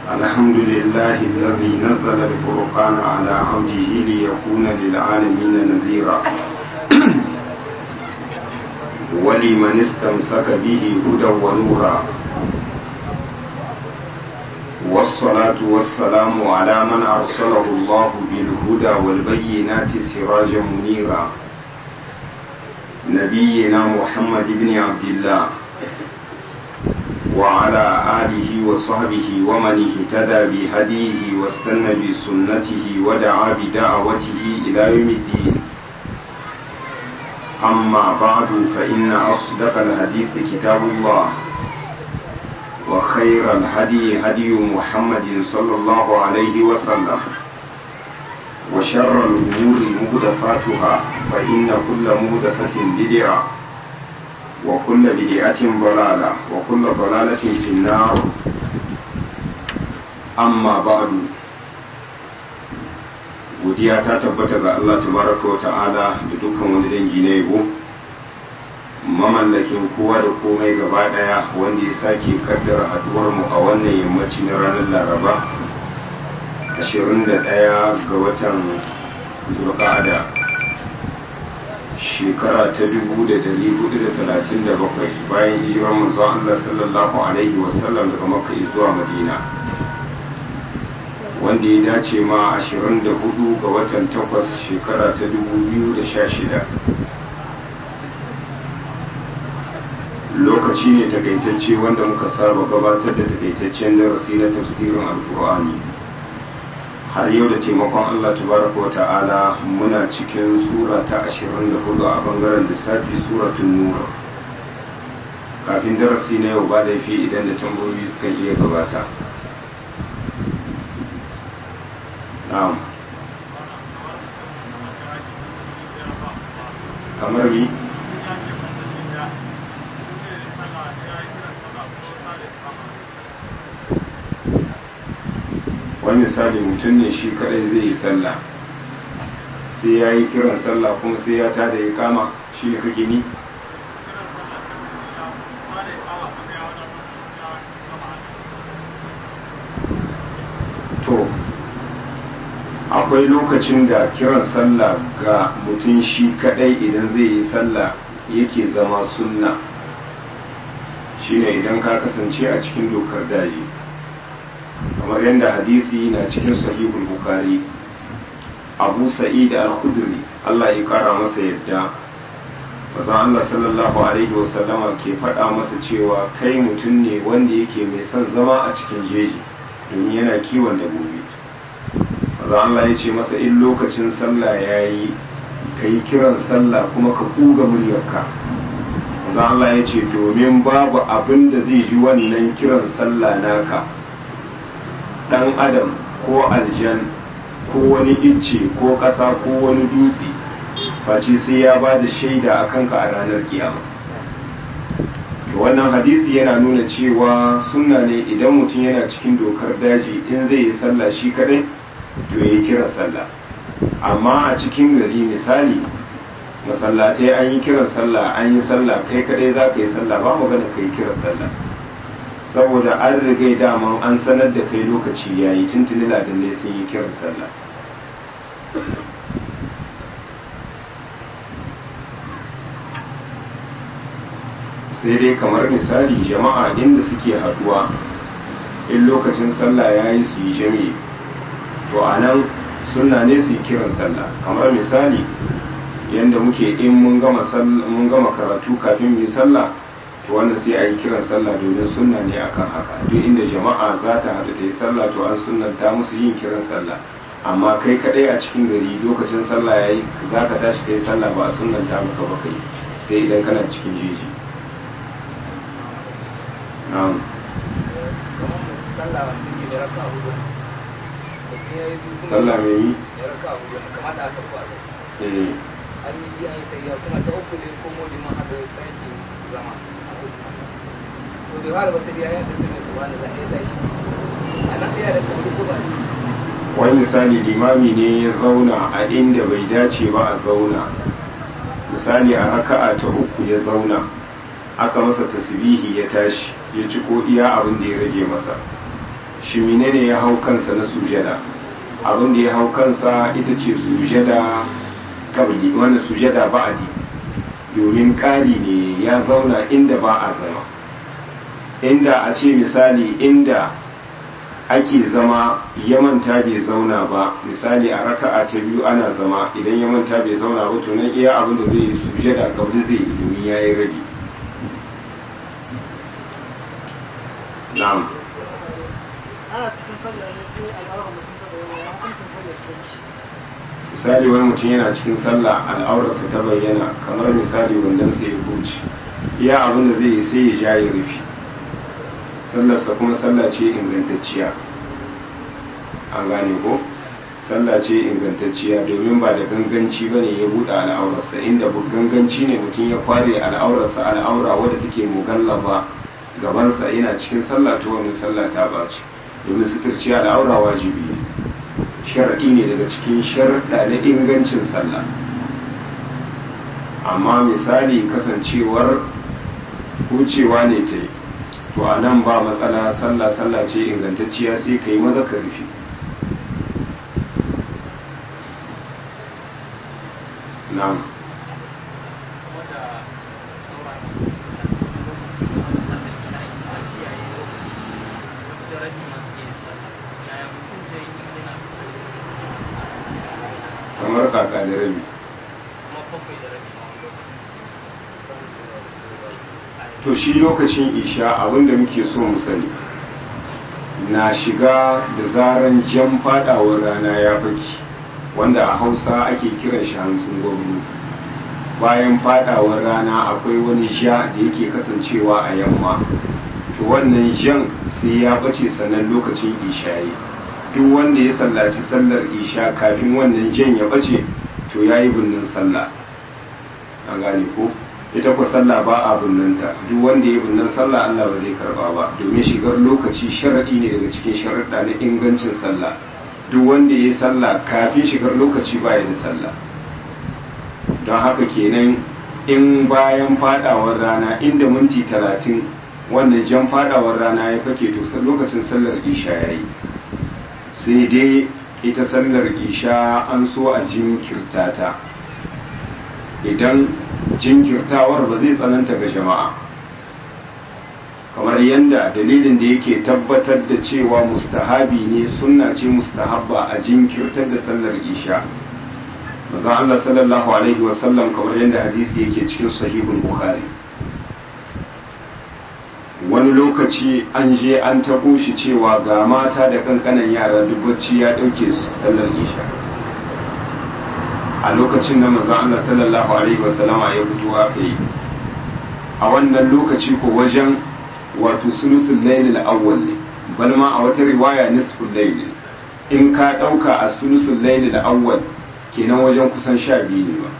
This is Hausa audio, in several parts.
الحمد لله الذي نزل الفرقان على عبده ليكون للعالمين نذيرا ولمن استمسك به هدى ونورا والصلاة والسلام على من أرسله الله بالهدى والبينات سراجا منيرا نبينا محمد بن عبد الله وعلى آله وصحبه ومن اهتدى بهديه واستنى بسنته ودعا بدعوته إلى يوم الدين أما بعد فإن أصدق الحديث كتاب الله وخير الهدي هدي محمد صلى الله عليه وسلم وشر الأمور مهدفاتها فإن كل مهدفة بدعة وكل بدعة ضلالة وكل ضلالة في النار أما بعد godiya ta tabbata ga Allah tabaraka wa ta'ala da dukkan wani dangi na yabo mamallakin kowa da komai gaba daya wanda ya sake kaddara haduwar mu a wannan yammaci na ranar laraba 21 ga watan zulqa'ada shekara ta 1437 bayan hijirar manzon Allah sallallahu alaihi wasallam daga makka zuwa madina wanda ya dace ma 24 ga watan 8 shekara ta 2016 lokaci ne takaitacce wanda muka saba gabatar da takaitaccen darasi na tafsirin alkur'ani har yau da taimakon allah tabaraka wa ta'ala muna cikin sura ta 24 a bangaren lissafi suratun nura kafin darasi na yau ba laifi idan da tambayoyi suka iya gabata na'am kamar mi wani misali mutum ne shi kadai zai yi sallah sai ya yi kiran sallah kuma sai ya tada ya kama shi ne kake ni to akwai lokacin da kiran sallah ga mutum shi kadai idan zai yi sallah yake zama sunna shine idan ka kasance a cikin dokar daji kamar yadda hadisi na cikin sahihul bukhari abu sa'id al-khudri Allah ya kara masa yadda mazan Allah sallallahu alaihi wasallama ke faɗa masa cewa kai mutum ne wanda yake mai son zama a cikin jeji domin yana kiwon dabbobi mazan Allah ya ce masa in lokacin sallah ya yi ka yi kiran sallah kuma ka kuga muryarka mazan Allah ya ce domin babu abin da zai ji wannan kiran sallah naka dan adam ko aljan ko wani icce ko ƙasa ko wani dutse face sai ya ba da shaida a kanka a ranar kiyama to wannan hadisi yana nuna cewa sunna ne idan mutum yana cikin dokar daji in zai yi sallah shi kadai to ya kira sallah amma a cikin gari misali masallatai an yi kiran sallah an yi sallah kai kadai za ka yi sallah ba magana ka yi kiran sallah saboda an rigai daman an sanar da kai lokaci ya yi tuntuni ladanne sun yi kiran sallah sai dai kamar misali jama'a inda suke haduwa in lokacin sallah ya yi su yi jami'i to a nan suna ne su yi kiran sallah kamar misali yadda muke in mun gama karatu kafin mu yi sallah to wannan sai a yi kiran sallah domin sunna ne akan haka duk inda jama'a za ta haɗu ta yi sallah to an sunnanta musu yin kiran sallah amma kai kaɗai a cikin gari lokacin sallah ya yi za ka tashi ka yi sallah ba a sunnanta maka ba kai sai idan kana cikin jeji na'am sallah mai yi eh an yi an yi kuma ta uku ne ko modi ma hada sake zama to da fara wata biya ya tace mai subhana da ya tashi ana tsaya da kamar ko ba wani misali limami ne ya zauna a inda bai dace ba a zauna misali a raka'a ta uku ya zauna aka masa tasbihi ya tashi ya ci ko iya abin da ya rage masa shi menene ya hau kansa na sujada abin da ya hau kansa ita ce sujada kabli wani sujada ba'adi domin ƙari ne ya zauna inda ba a zama inda a ce misali inda ake zama ya manta bai zauna ba misali a raka'a ta biyu ana zama idan ya manta bai zauna ba to nan iya abin da zai yi sujada kabli zai yi domin ya yi rage na'am ana cikin sallah ne sai al'aura mutum ta bayyana ya hukuncin sallah cikin shi misali wani mutum yana cikin sallah al'aurarsa ta bayyana kamar misali wandon sai ya huce iya abin da zai yi sai ya ja ya rufe sallarsa kuma sallah ce ingantacciya an gane ko sallah ce ingantacciya domin ba da ganganci ba ne ya buɗe al'aurarsa inda ganganci ne mutum ya kware al'aurarsa al'aura wadda take mugallaba gabansa yana cikin sallah ta wani sallah ta bace domin suturci al'aura wajibi ne sharaɗi ne daga cikin sharaɗa na ingancin sallah amma misali kasancewar hucewa ne ta yi to a nan ba matsala sallah sallah ce ingantacciya sai ka yi maza ka rufe na'am kamar kaka da rabi to shi lokacin isha abinda muke so mu sani na shiga da zaran jan fadawar rana ya faki wanda a hausa ake kiran shi hantsin gwamnu bayan fadawar rana akwai wani ja da yake kasancewa a yamma to wannan jan sai ya bace sannan lokacin isha yi duk wanda ya sallaci sallar isha kafin wannan jan ya bace to ya yi binnin sallah an gane ko ita ku sallah ba a binnanta duk wanda ya binnin sallah Allah ba zai karba ba domin shigar lokaci sharadi ne daga cikin sharaɗa na ingancin sallah duk wanda ya yi sallah kafin shigar lokaci ba ya da sallah don haka kenan in bayan fadawar rana inda minti talatin wannan jan fadawar rana ya fake to lokacin sallar isha ya yi sai dai ita sallar isha an so a jinkirta ta idan jinkirtawar ba zai tsananta ga jama'a kamar yadda dalilin da yake tabbatar da cewa mustahabi ne sunna ce mustahabba a jinkirtar da sallar isha maza Allah sallallahu alaihi wasallam kamar yadda hadisi yake cikin sahihul bukhari wani lokaci an je an taɓo shi cewa ga mata da kankanan yara duk bacci ya ɗauke su sallar isha a lokacin da maza Allah sallallahu alaihi wasallama ya fito aka yi a wannan lokaci ko wajen wato sulusul lailil awwal ne bal ma a wata riwaya nisful layl in ka ɗauka a sulusul lailil awwal kenan wajen kusan sha biyu ne ba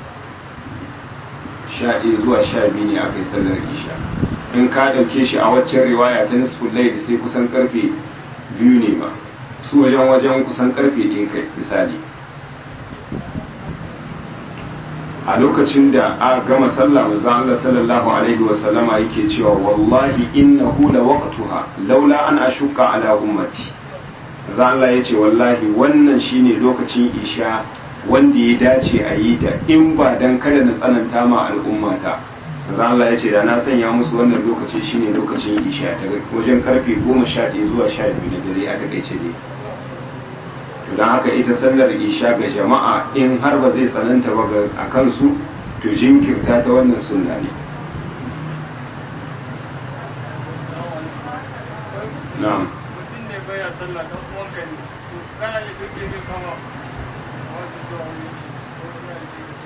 sha ɗaya zuwa sha biyu ne aka yi sallar isha in ka ɗauke shi a waccan riwaya ta nisful layl sai kusan karfe biyu ne ba su wajen wajen kusan karfe ɗaya kai misali a lokacin da a gama sallah manzo Allah sallallahu alaihi wa sallama yake cewa wallahi innahu la waqtuha laula an ashuka ala ummati manzo Allah yace wallahi wannan shine lokacin isha wanda ya dace a yi ta in ba dan kada na tsananta ma al'ummata manzo Allah yace da na sanya musu wannan lokaci shine lokacin isha daga wajen karfe 11 zuwa 12 na dare a takaice ne don haka ita sallar isha ga jama'a in har ba zai tsananta ba a kansu to jinkirta ta wannan sunna ne na'am mutum ne baya sallah dan uwanka ne to kana da kake ne kama wasu zuwa wani wasu na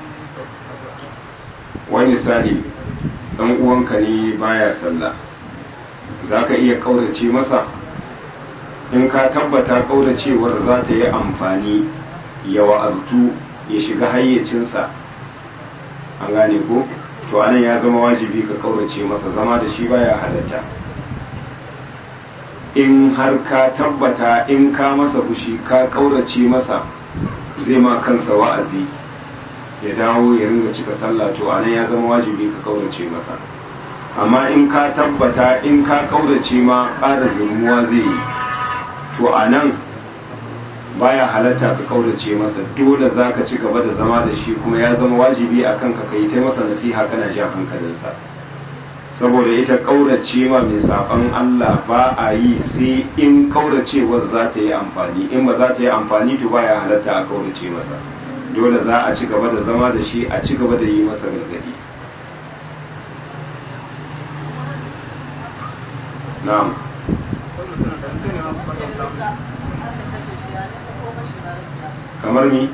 da wani misali dan uwanka ne baya sallah za ka iya kaurace masa in ka tabbata kauracewar za ta yi amfani ya wa'aztu ya shiga hayyacinsa an gane ko to anan ya zama wajibi ka kaurace masa zama da shi baya halatta in har ka tabbata in ka masa fushi ka kaurace masa zai ma kansa wa'azi ya dawo ya ringa cika sallah to anan ya zama wajibi ka kaurace masa amma in ka tabbata in ka kaurace ma ƙara zumuwa zai yi to a nan baya halatta ka kaurace masa dole za ka ci gaba da zama da shi kuma ya zama wajibi a kanka ka yi ta masa nasiha kana jan hankalinsa saboda ita kaurace ma mai saɓan Allah ba a yi sai in kauracewar za ta yi amfani in ba za ta yi amfani to baya halatta a kaurace masa dole za a ci gaba da zama da shi a ci gaba da yi masa gargadi na'am kamar ni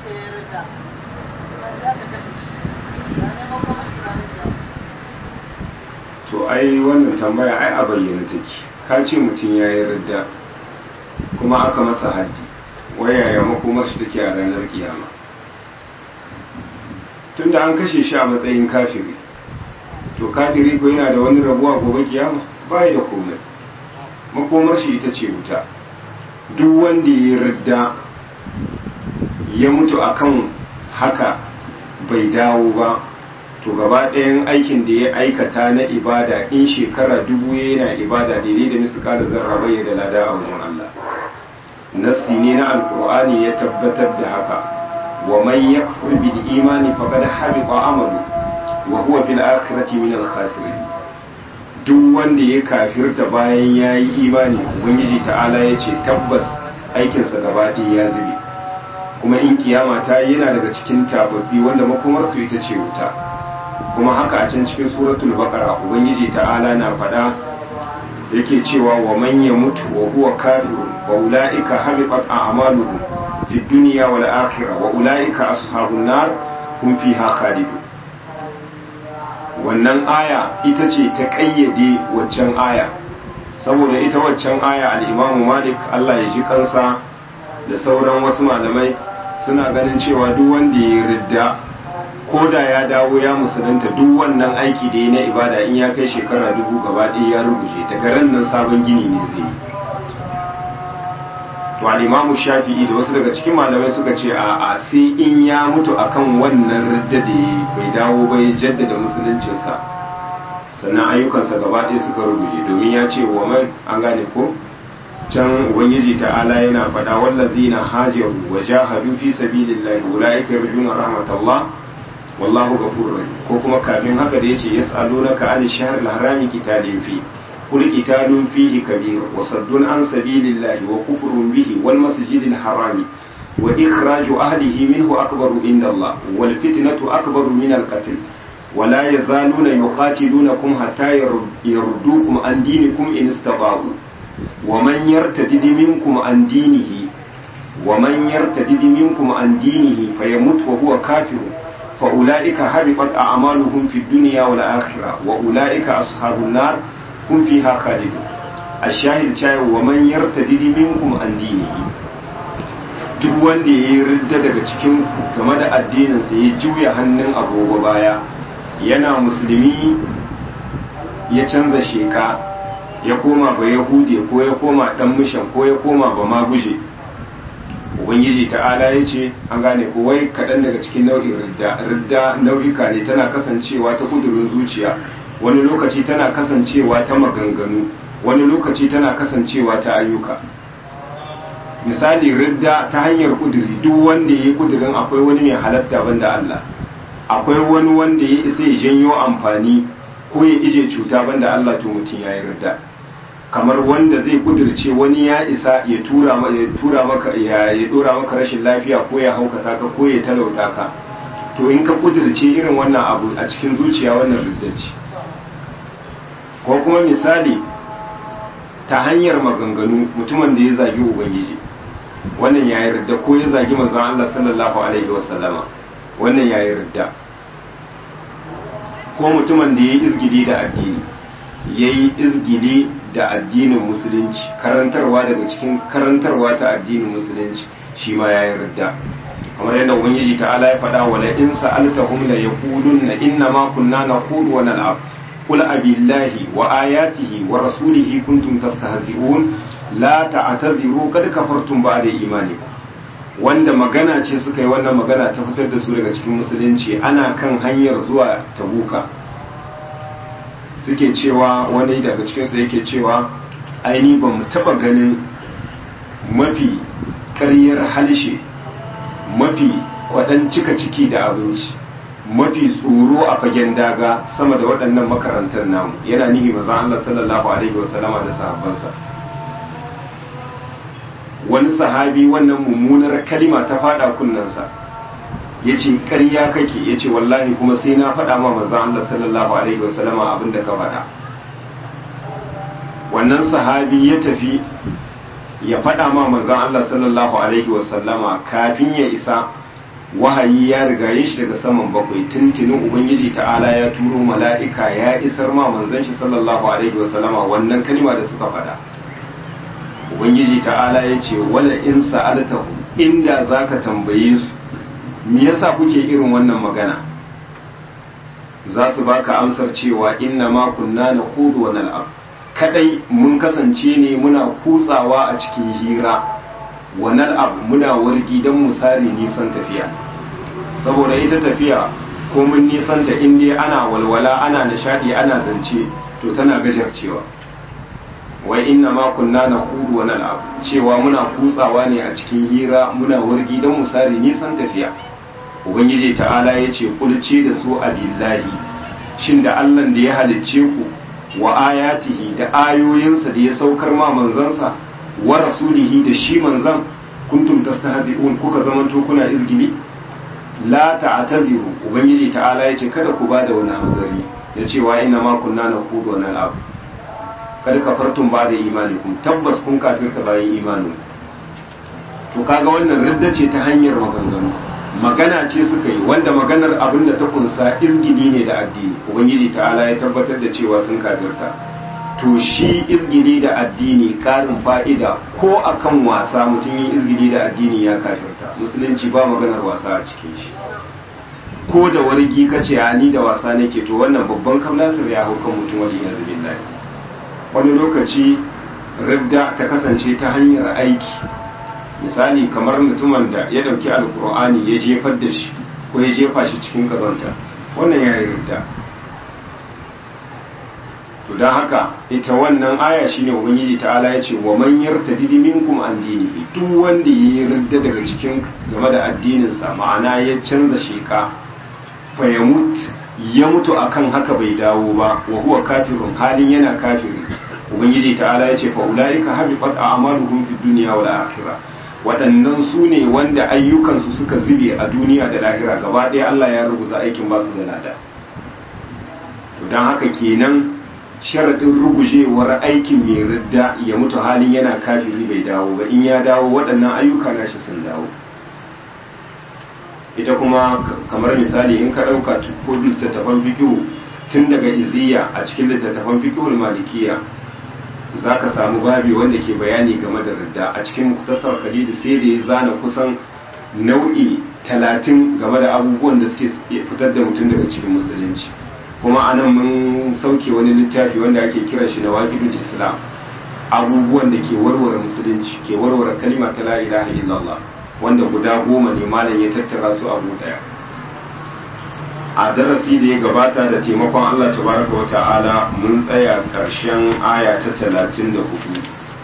to ai wannan tambaya ai a bayyana take ka ce mutum ya yi ridda kuma aka masa haddi waya ya makomar shi take a ranar kiyama tunda an kashe shi a matsayin kafiri to kafiri ko yana da wani rabuwa gobe kiyama ba da komai makomar shi ita ce wuta duk wanda ya ridda ya mutu akan haka bai dawo ba to gaba ɗayan aikin da ya aikata na ibada in shekara dubu yana ibada daidai da misu kada zarra bai da lada a wajen Allah nassi ne na alkur'ani ya tabbatar da haka wa man yakfur bil imani faqad habita amalu wa huwa fil akhirati min al khasirin duk wanda ya kafirta bayan yayi imani ubangiji ta'ala ya ce tabbas aikinsa gaba ɗaya ya zube kuma in kiyama ta yana daga cikin tababbi wanda makomarsu ita ce wuta kuma haka a can cikin suratul baqara ubangiji ta'ala na faɗa yake cewa wa man yamutu wa huwa kafirun wa ulaika habitat a'maluhum fid dunya wal akhirah wa ulaika ashabun nar hum fiha khalidun wannan aya ita ce ta kayyade waccan aya saboda ita waccan aya al-imamu malik Allah ya ji kansa da sauran wasu malamai suna ganin cewa duk wanda ya ridda ko da ya dawo ya musulunta duk wannan aiki da ya na ibada in ya kai shekara dubu gaba ɗaya ya rubuce daga ran nan sabon gini ne zai yi to al-imamu shafi'i da wasu daga cikin malamai suka ce a a sai in ya mutu akan wannan ridda da bai dawo ba ya jaddada musuluncinsa sannan ayyukansa gaba ɗaya suka rubuce domin ya ce wa man an gane ko can ubangiji ta'ala yana faɗa wallazina hajaru wa jahadu fi sabilillahi ulaika yarjuna rahmatallah wallahu ghafurur rahim ko kuma kafin haka da yace yas'alunaka an shahr al-harami qitalin fi qul qitalun fihi kabir wa saddun an sabilillahi wa kufrun bihi wal masjidil harami wa ikhraju ahlihi minhu akbaru inda Allah wal fitnatu akbaru min al-qatl ولا يزالون يقاتلونكم حتى يردوكم عن دينكم إن استطاعوا ومن يرتد منكم عن دينه ومن يرتد منكم عن دينه فيموت وهو كافر فأولئك حبطت أعمالهم في الدنيا والآخرة وأولئك أصحاب النار هم فيها خالدون الشاهد شاي ومن يرتد منكم عن دينه duk wanda ya yi ridda daga cikin game da addininsa ya juya hannun agogo baya yana musulmi ya canza sheka ya koma ba yahude ko ya koma dan mishan ko ya koma ba ma guje ubangiji ta'ala ya ce an gane ko wai kaɗan daga cikin nau'in ridda ridda nau'ika ne tana kasancewa ta kudurin zuciya wani lokaci tana kasancewa ta maganganu wani lokaci tana kasancewa ta ayyuka misali ridda ta hanyar kuduri duk wanda ya yi kudurin akwai wani mai halatta banda Allah akwai wani wanda ya isa ya janyo amfani ko ya ije cuta banda Allah to mutum ya yi ridda kamar wanda zai kudirce wani ya isa ya tura ya tura maka ya ya dora maka rashin lafiya ko ya haukata ka ko ya talauta ka to in ka kudirce irin wannan abu a cikin zuciya wannan ridda ce ko kuma misali ta hanyar maganganu mutumin da ya zagi ubangiji wannan ya yi ridda ko ya zagi manzon Allah sallallahu alaihi wasallama wannan ya yi ridda ko mutumin da ya yi izgili da addini ya yi izgili da addinin musulunci karantarwa daga cikin karantarwa ta addinin musulunci shi ma ya yi ridda kamar yadda ubangiji ta'ala ya faɗa wa la in sa'altahum la yaqulunna inna ma kunna naqulu wa nal'ab qul abillahi wa ayatihi wa rasulihi kuntum tastahzi'un la ta'tadhiru kad kafartum ba'da imanikum wanda magana ce suka yi wannan magana ta fitar da su daga cikin musulunci ana kan hanyar zuwa tabuka suke cewa wani daga cikinsu yake cewa aini ba mu taba ganin mafi ƙaryar halshe mafi kwaɗan cika ciki da abinci mafi tsoro a fagen daga sama da waɗannan makarantar namu yana nihi maza Allah sallallahu alaihi wasallama da sahabbansa wani sahabi wannan mummunar kalima ta fada kunnensa ya ce ƙarya kake ya ce wallahi kuma sai na faɗa ma maza Allah sallallahu alaihi wasallama abin da ka faɗa wannan sahabi ya tafi ya faɗa ma manzan Allah sallallahu Alaihi wasallama kafin ya isa wahayi ya rigaye shi daga saman bakwai tuntunin Ubangiji ta'ala ya turo mala'ika ya isar ma manzan shi sallallahu Alaihi wasallama wannan kalima da suka faɗa Ubangiji ta'ala ya ce wala in sa'altahu inda za ka tambaye su me yasa kuke irin wannan magana za su baka amsar cewa inna ma kunna na kudu wa nal'ab kadai mun kasance ne muna kutsawa a cikin hira wannan abu muna wargi don mu sare nisan tafiya saboda ita tafiya ko mun nisan ta inda ana walwala ana nishadi ana zance to tana gajarcewa wai inna ma kunna na hudu wannan abu cewa muna kutsawa ne a cikin hira muna wargi don mu sare nisan tafiya ubangiji ta'ala ya ce kulce da su abillahi shin da allah da ya halicce ku wa ayatihi da ayoyinsa da ya saukar ma manzansa wa rasulihi da shi manzan kuntum tastahzi'un kuka zamanto kuna izgili la ta'tabiru ubangiji ta'ala yace kada ku bada wani hanzari da cewa inna ma kunna naqudu wa nal'ab kada kafartum ba da imanikum tabbas kun kafirta bayan imanin to kaga wannan ridda ce ta hanyar maganganu magana ce suka yi wanda maganar abin da ta kunsa izgili ne da addini ubangiji ta'ala ya tabbatar da cewa sun kafirta to shi izgili da addini karin fa'ida ko akan wasa mutum yin izgili da addini ya kafirta musulunci ba maganar wasa a cikin shi ko da wargi ka ce ni da wasa nake to wannan babban kamlasir ya hau kan mutum wani yanzu billahi wani lokaci ridda ta kasance ta hanyar aiki misali kamar mutumin da ya dauki alkur'ani ya jefar da shi ko ya jefa shi cikin kazanta wannan ya yi ridda to don haka ita wannan aya shine ubangiji ta'ala ya ce wa man yartadi minkum an dinihi duk wanda ya yi ridda daga cikin game da addininsa ma'ana ya canza sheka fa ya mutu ya mutu akan haka bai dawo ba wa huwa kafirun halin yana kafiri ubangiji ta'ala ya ce fa ulaika habiqat a'maluhum fid dunya wal akhirah waɗannan su ne wanda ayyukansu suka zube a duniya da lahira gaba ɗaya Allah ya rubuta aikin basu da lada to don haka kenan sharaɗin rugujewar aikin mai ridda ya mutu halin yana kafiri bai dawo ba in ya dawo waɗannan ayyuka nashi sun dawo ita kuma kamar misali in ka ɗauka ko littattafan fikihu tun daga iziya a cikin littattafan fikihul malikiya za ka samu babi wanda ke bayani game da ridda a cikin muktasar khalidi sai da ya zana kusan nau'i talatin game da abubuwan da suke fitar da mutum daga cikin musulunci kuma anan mun sauke wani littafi wanda ake kira shi na waqidul islam abubuwan da ke warware musulunci ke warware kalima ta la ilaha illallah wanda guda goma ne malam ya tattara su abu daya a darasi da ya gabata da taimakon Allah tabaraka wa ta'ala mun tsaya karshen aya ta talatin da hudu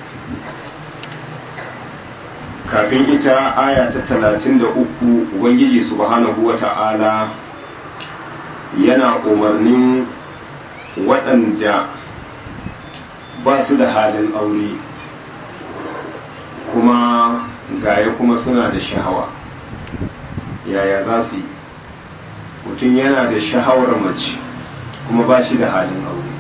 kafin ita aya ta talatin da uku ubangiji subhanahu wa ta'ala yana umarnin waɗanda ba su da halin aure kuma gaya kuma suna da shahawa yaya za su yi mutum yana da shahawar mace kuma ba shi da halin aure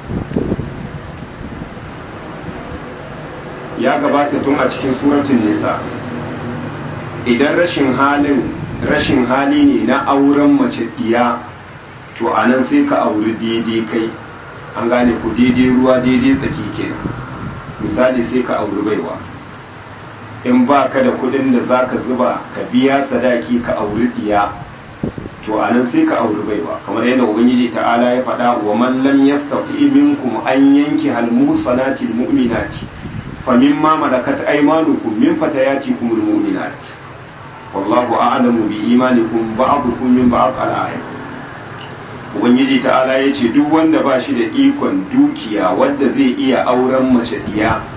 ya gabata tun a cikin suratun nisa idan rashin halin rashin hali ne na auren mace diya to a nan sai ka auri daidai kai an gane ku daidai ruwa daidai tsaki kenan misali sai ka auri baiwa in ba ka da kudin da za ka zuba ka biya sadaki ka auri diya to a nan sai ka auri baiwa kamar yadda ubangiji ta'ala ya faɗa wa man lam yastati minkum an yanki hal musanati mu'minati fa mimma malakat aymanukum min fatayatikum al mu'minat wallahu a'lamu bi imanikum ba'dukum min ba'd al ayat ubangiji ta'ala ya ce duk wanda ba shi da ikon dukiya wadda zai iya auren mace diya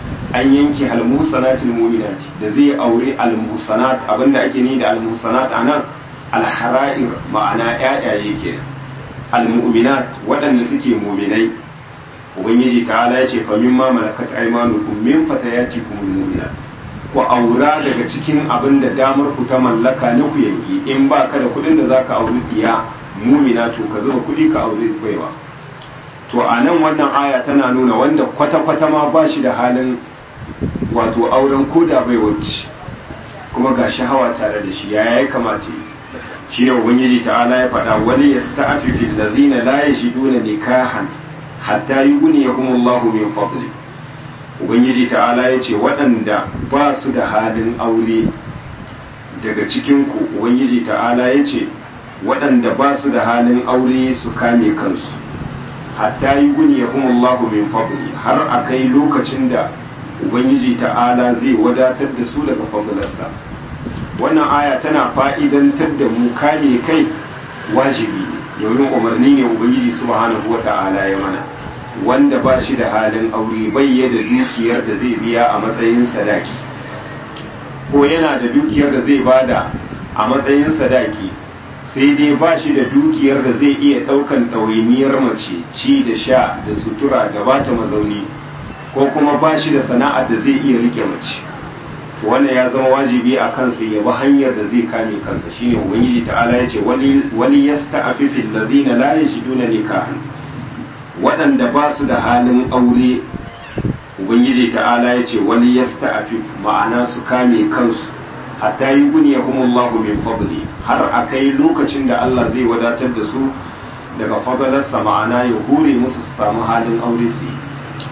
an yanke almusanatil mu'minati da zai aure almusanat abinda ake ni da almusanat anan alhara'ir ma'ana ƴaƴaye ke almu'minat waɗanda suke mu'minai ubangiji ta'ala ya ce fa mimma malakat aymanukum min fatayatikum almu'minat ku aura daga cikin abin da damar ku ta mallaka na ku yanki in ba ka da kuɗin da zaka auri diya mumina to ka zuba kuɗi ka auri baiwa to a nan wannan aya tana nuna wanda kwata-kwata ma ba shi da halin wato auren koda bai wacce kuma ga shahawa tare da shi yaya ya kamata shi ne ubangiji ta'ala ya faɗa wani ya sta'afi fil ladina la yajiduna nikahan hatta yughniyahum Allahu min fadli ubangiji ta'ala ya ce waɗanda ba su da halin aure daga cikin ku ubangiji ta'ala ya ce waɗanda ba su da halin aure su kame kansu hatta yughniyahum Allahu min fadli har akai lokacin da ubangiji ta'ala zai wadatar da su daga fadlarsa wannan aya tana fa'idantar da mu kame kai wajibi ne domin umarni ne ubangiji subhanahu wa ta'ala ya mana wanda ba shi da halin aure bai da dukiyar da zai biya a matsayin sadaki ko yana da dukiyar da zai bada a matsayin sadaki sai dai ba shi da dukiyar da zai iya ɗaukan ɗawainiyar mace ci da sha da sutura da bata mazauni ko kuma ba shi da sana'ar da zai iya rike mace to wannan ya zama wajibi a kansa ya bi hanyar da zai kame kansa shine ubangiji ta'ala ya ce wani yasta'afifi allazina la yajiduna nikahan waɗanda ba su da halin aure ubangiji ta'ala ya ce wani yasta'afif ma'ana su kame kansu hatta yi guniya kuma Allahu min fadli har a kai lokacin da Allah zai wadatar da su daga fadalarsa ma'ana ya hure musu su samu halin aure su yi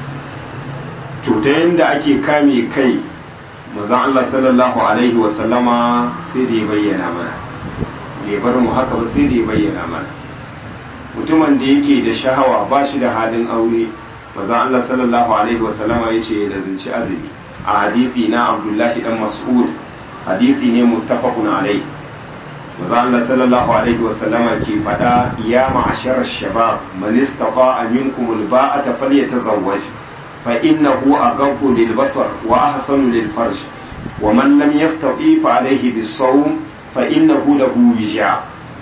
cuta yadda ake kame kai mazan Allah sallallahu alaihi wasallama sai da ya bayyana mana bai bar mu haka ba sai da ya bayyana mana mutumin da yake da shahawa ba shi da halin aure mazan Allah sallallahu alaihi wasallama ya ce da zinci azumi a hadisi na abdullahi dan mas'ud hadisi ne muttafaqun alai mazan Allah sallallahu alaihi wasallama ke fada ya ma'ashar shabab man istata'a minkum alba'ata falyatazawwaj فإنه أغض للبصر وأحسن للفرج ومن لم يستطيع فعليه بالصوم فإنه له وجاء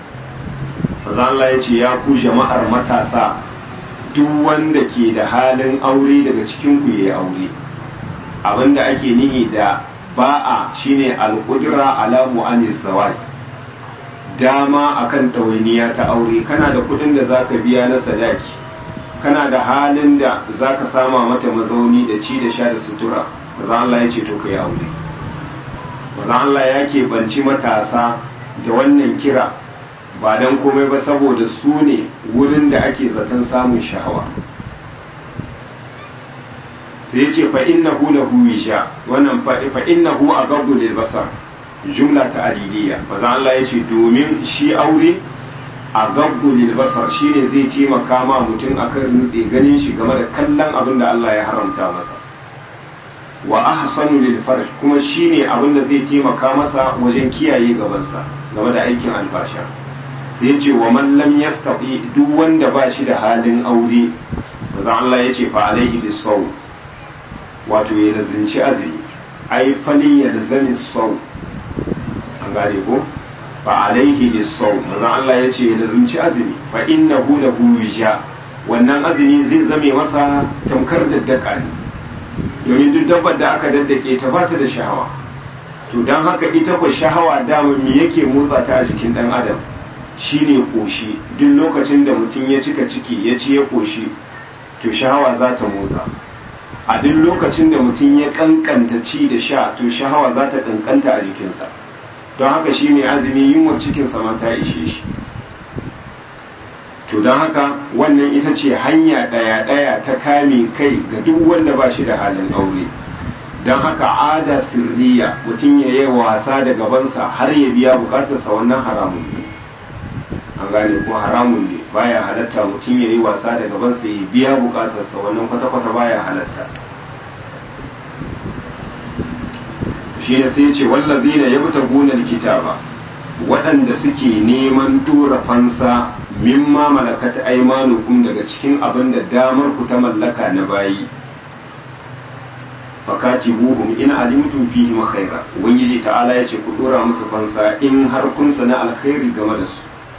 Maza Allah ya ce ya ku jama'ar matasa duk wanda ke da halin aure daga cikin ku yayi aure abinda ake nihi da ba'a shine al-qudra ala mu'anis zawaj dama akan ɗawainiya ta aure kana da kuɗin da zaka biya na sadaki kana da halin da za ka sama mata mazauni da ci da sha da sutura maza Allah ya ce to ka yi aure maza Allah ya ke banci matasa da wannan kira ba don komai ba saboda su ne wurin da ake zaton samun shahawa sai ya ce fa'innahu lahu wisha wannan fa'innahu a gabdu lil basar jumla ta aliliya maza Allah ya ce domin shi aure a gabbu basar shine zai taimaka ma mutum akan nutse ganin shi game da kallon abin da Allah ya haramta masa wa ahsanu lil farj kuma shine abin da zai taimaka masa wajen kiyaye gabansa game da aikin albasha sai ya ce wa man lam yastati duk wanda ba shi da halin aure manzo Allah ya ce fa alaihi bisaw wato ya lazinci azumi ai fali ya lazani saw an gane ko fa alaihi bisau manzo Allah ya ce da zunci azumi fa innahu lahu wisha wannan azumi zai zame masa tamkar daddaka ne domin duk dabbar da aka daddake ta ba ta da shahawa to don haka ita ko shahawa dama me yake motsa ta a jikin dan adam shine koshi duk lokacin da mutum ya cika ciki ya ci ya koshi to shahawa za ta motsa a duk lokacin da mutum ya kankanta ci da sha to shahawa za ta kankanta a jikinsa don haka shi mai azumi yunwar cikinsa ma ta ishe shi to don haka wannan ita ce hanya ɗaya-ɗaya ta kame kai ga duk wanda ba shi da halin aure don haka ada sirriya mutum ya yi wasa da gabansa har ya biya bukatarsa wannan haramun ne an gane ko haramun ne baya halatta mutum ya yi wasa da gabansa ya biya bukatarsa wannan kwata-kwata baya halatta shi ne sai ce wallazina yabtaguna alkitaba waɗanda suke neman tura fansa mimma malakat aymanukum daga cikin abin da damar ku ta mallaka na bayi fakatibuhum in alimtum fihim khaira ubangiji ta'ala yace ku dora musu fansa in har kun sana alkhairi game da su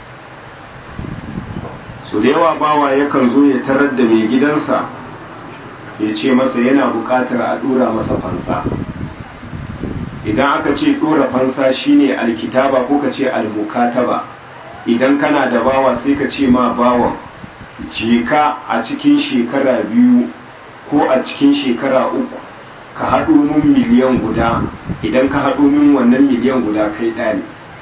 su da yawa bawa yakan zo ya tarar da mai gidansa ya ce masa yana buƙatar a dora masa fansa idan aka ce dora fansa shine alkitaba ko ka ce almukataba idan kana da bawa sai ka ce ma bawan je ka a cikin shekara biyu ko a cikin shekara uku ka haɗo min miliyan guda idan ka haɗo min wannan miliyan guda kai ɗani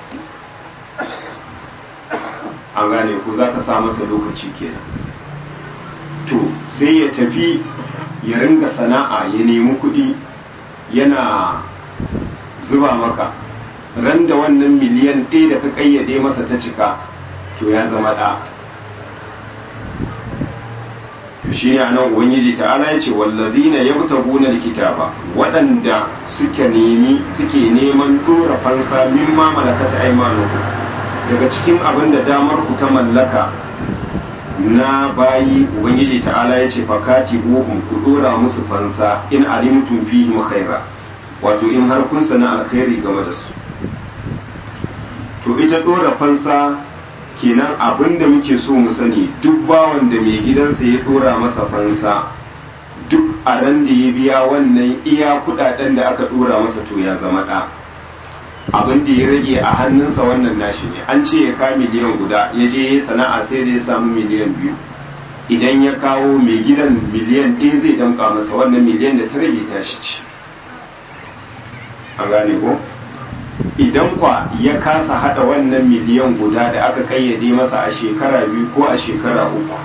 an gane ku za ka sa masa lokaci kenan to sai ya tafi ya ringa sana'a ya nemi kuɗi yana zuba maka ran da wannan miliyan ɗaya da ka ƙayyade masa ta cika to ya zama ɗa shi ne nan ubangiji ta'ala ya ce wallazina yabtaguna alkitaba waɗanda suke nemi suke neman dora fansa mimma malakat aymanukum daga cikin abin da damar ku ta mallaka na bayi ubangiji ta'ala ya ce fakati buhum ku dora musu fansa in alimtum fihim khaira wato in har kun sana alkhairi game da su to ita dora fansa kenan abin da muke so mu sani duk bawan da mai gidansa ya dora masa fansa duk a ran da ya biya wannan iya kudaden da aka dora masa to ya zama ɗa abin da ya rage a hannunsa wannan nashi ne an ce ya ka miliyan guda ya je ya sana'a sai da ya samu miliyan biyu idan ya kawo mai gidan miliyan ɗaya zai damƙa masa wannan miliyan da ta rage tashi ce an gane ko idan kwa ya kasa hada wannan miliyan guda da aka kayyade masa a shekara biyu ko a shekara uku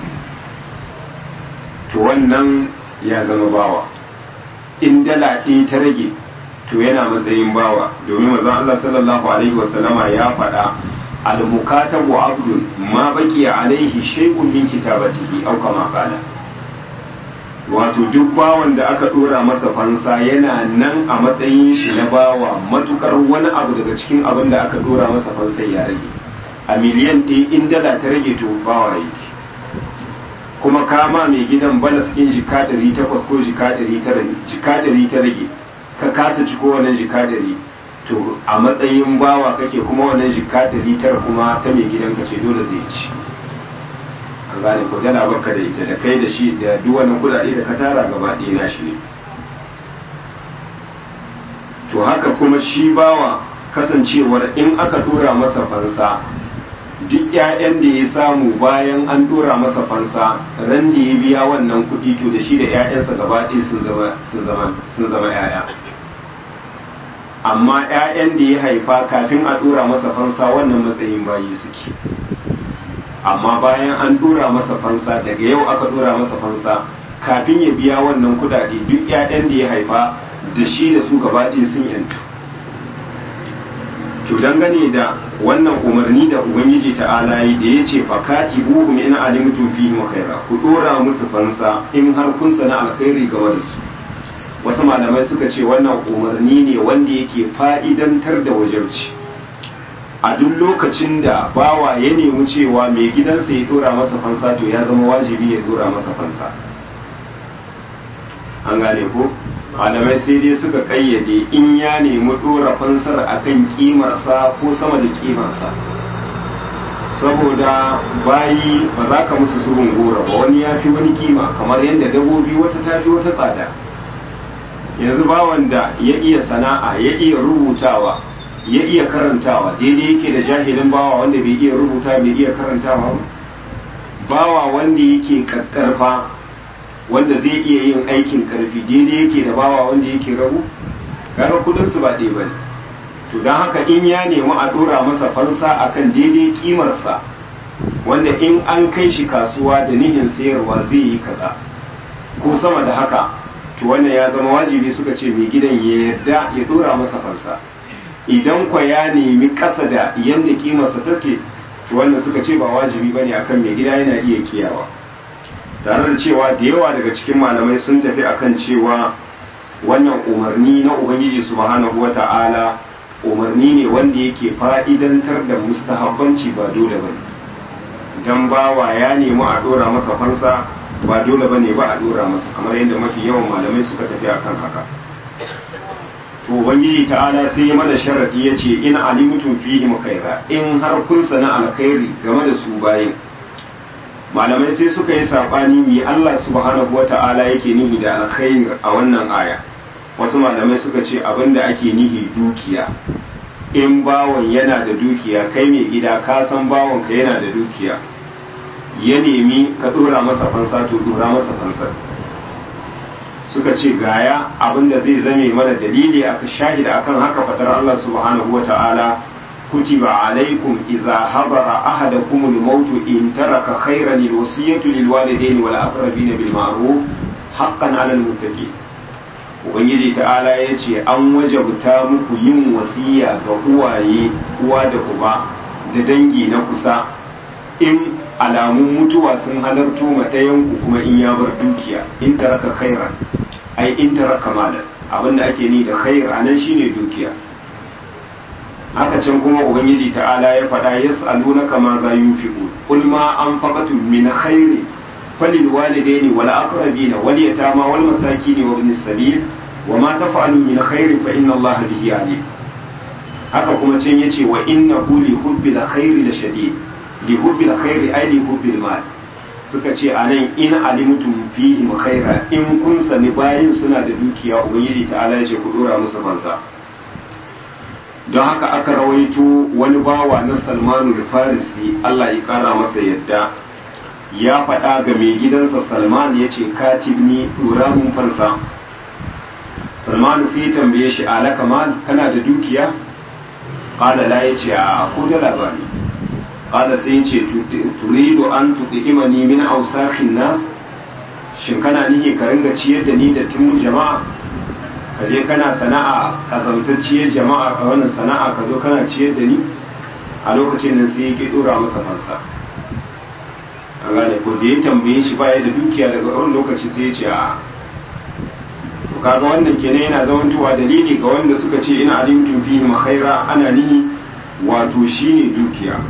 to wannan ya zama bawa in dala ɗaya ta rage to yana matsayin bawa domin mazan Allah sallallahu alaihi wasallama ya faɗa al-mukatabu abdun ma baki alaihi shay'un min kitabatihi aw kama qala wato duk bawan da aka dora masa fansa yana nan a matsayin shi na bawa matukar wani abu daga cikin abin da aka dora masa fansa ya rage a miliyan ɗaya in dala ta rage to bawa yake kuma kama mai gidan balas ɗin jika ɗari takwas ko jika ɗari ta rage ka kasa ci ko wannan jika ɗari to a matsayin bawa kake kuma wannan jika ɗari tara kuma ta mai gidan ka ce dole zai ci an gane ko dala baka da ita da kai da shi da duk wannan kudade da ka tara gaba ɗaya na shi ne to haka kuma shi bawa kasancewar in aka dora masa fansa duk ƴaƴan da ya samu bayan an dora masa fansa ran da ya biya wannan kuɗi to da shi da ƴaƴansa gaba ɗaya sun zama sun zama sun zama ƴaƴa amma ƴaƴan da ya haifa kafin a dora masa fansa wannan matsayin bayi suke amma bayan an dora masa fansa daga yau aka dora masa fansa kafin ya biya wannan kudade duk 'ya'yan da ya haifa da shi da su gaba ɗaya sun yantu to dangane da wannan umarni da ubangiji ta'ala yi da ya ce fakati buhum in alimtum fihi khaira ku dora musu fansa in har kun sana alkhairi game da su wasu malamai suka ce wannan umarni ne wanda yake fa'idantar da wajauci a duk lokacin da bawa ya nemi cewa mai gidansa ya dora masa fansa to ya zama wajibi ya dora masa fansa an gane ko malamai sai dai suka kayyade in ya nemi dora fansar akan kimarsa ko sama da kimarsa saboda bayi ba za ka musu surun gora ba wani ya fi wani kima kamar yadda dabobi wata ta fi wata tsada yanzu bawan da ya iya sana'a ya iya rubutawa ya iya karantawa daidai yake da jahilin bawa wanda bai iya rubuta bai iya karantawa ba bawa wanda yake kakkarfa wanda zai iya yin aikin karfi daidai yake da bawa wanda yake rabu gara kudin su ba ɗaya bane to don haka in ya nemi a dora masa fansa akan daidai kimarsa wanda in an kai shi kasuwa da nihin sayarwa zai yi kaza ko sama da haka to wannan ya zama wajibi suka ce mai gidan ya yarda ya dora masa fansa idan kwa ya nemi ƙasa da yadda kimarsa take to wannan suka ce ba wajibi bane akan mai gida yana iya kiyawa tare da cewa da yawa daga cikin malamai sun tafi akan cewa wannan umarni na ubangiji subhanahu wata'ala umarni ne wanda yake fa'idantar da mustahabbanci ba dole bane dan bawa ya nemi a dora masa fansa ba dole bane ba a dora masa kamar yadda mafi yawan malamai suka tafi akan haka to ubangiji ta'ala sai ya mana sharadi ya ce in alimtum fihim khaira in har kun sana alkhairi game da su bayin malamai sai suka yi sabani mi Allah subhanahu wata'ala yake nihi da alkhairi a wannan aya wasu malamai suka ce abinda ake nihi dukiya in bawon yana da dukiya kai mai gida ka san bawon ka yana da dukiya ya nemi ka dora masa fansa to dora masa fansar suka ce gaya abinda zai zame mana dalili aka shahida akan haka fadar Allah subhanahu wa ta'ala kutiba alaikum idza hadara ahadakum al-maut in taraka khayran al-wasiyatu lil walidayni wal aqrabin bil ma'ruf haqqan 'ala al-muttaqin ubangiji ta'ala yace an wajabta muku yin wasiya ga uwaye uwa da uba da dangi na kusa in alamun mutuwa sun halarto ma ɗayan ku kuma in ya bar dukiya in taraka khairan ai in taraka malan abinda ake ni da khair anan shine dukiya haka can kuma ubangiji ta'ala ya faɗa yas'alunaka ma za yunfiqu qul ma anfaqatum min khairin falil walidaini wal aqrabina wal yatama wal masakin wa ibnis sabil wa ma taf'alu min khairin fa inna allaha bihi alim haka kuma can yace wa innahu li hubbil khairi la shadid li hubbil khairi ay li hubbil mal suka ce anan in alimtum fihim khaira in kun sani bayin suna da dukiya ubangiji ta'ala ya ce ku dora musu fansa don haka aka rawaito wani bawa na salmanu da farisi Allah ya kara masa yadda ya faɗa ga mai gidansa salman ya ce katibni dora mun fansa salman sai tambaye shi alaka mal kana da dukiya qala la yace a ko da labari qala sai yace turidu an tudimani min awsakhin nas shin kana nihi ka ringa ciyar da ni da timun jama'a ka je kana sana'a kazantacciyar jama'a a wannan sana'a ka zo kana ciyar da ni a lokacin nan sai yake dora masa fansa an gane ko da ya tambaye shi baya da dukiya daga wani lokaci sai ya ce a to kaga wannan kenan yana zamantowa dalili ga wanda suka ce ina alimtum fihi khaira ana nihi wato shine dukiya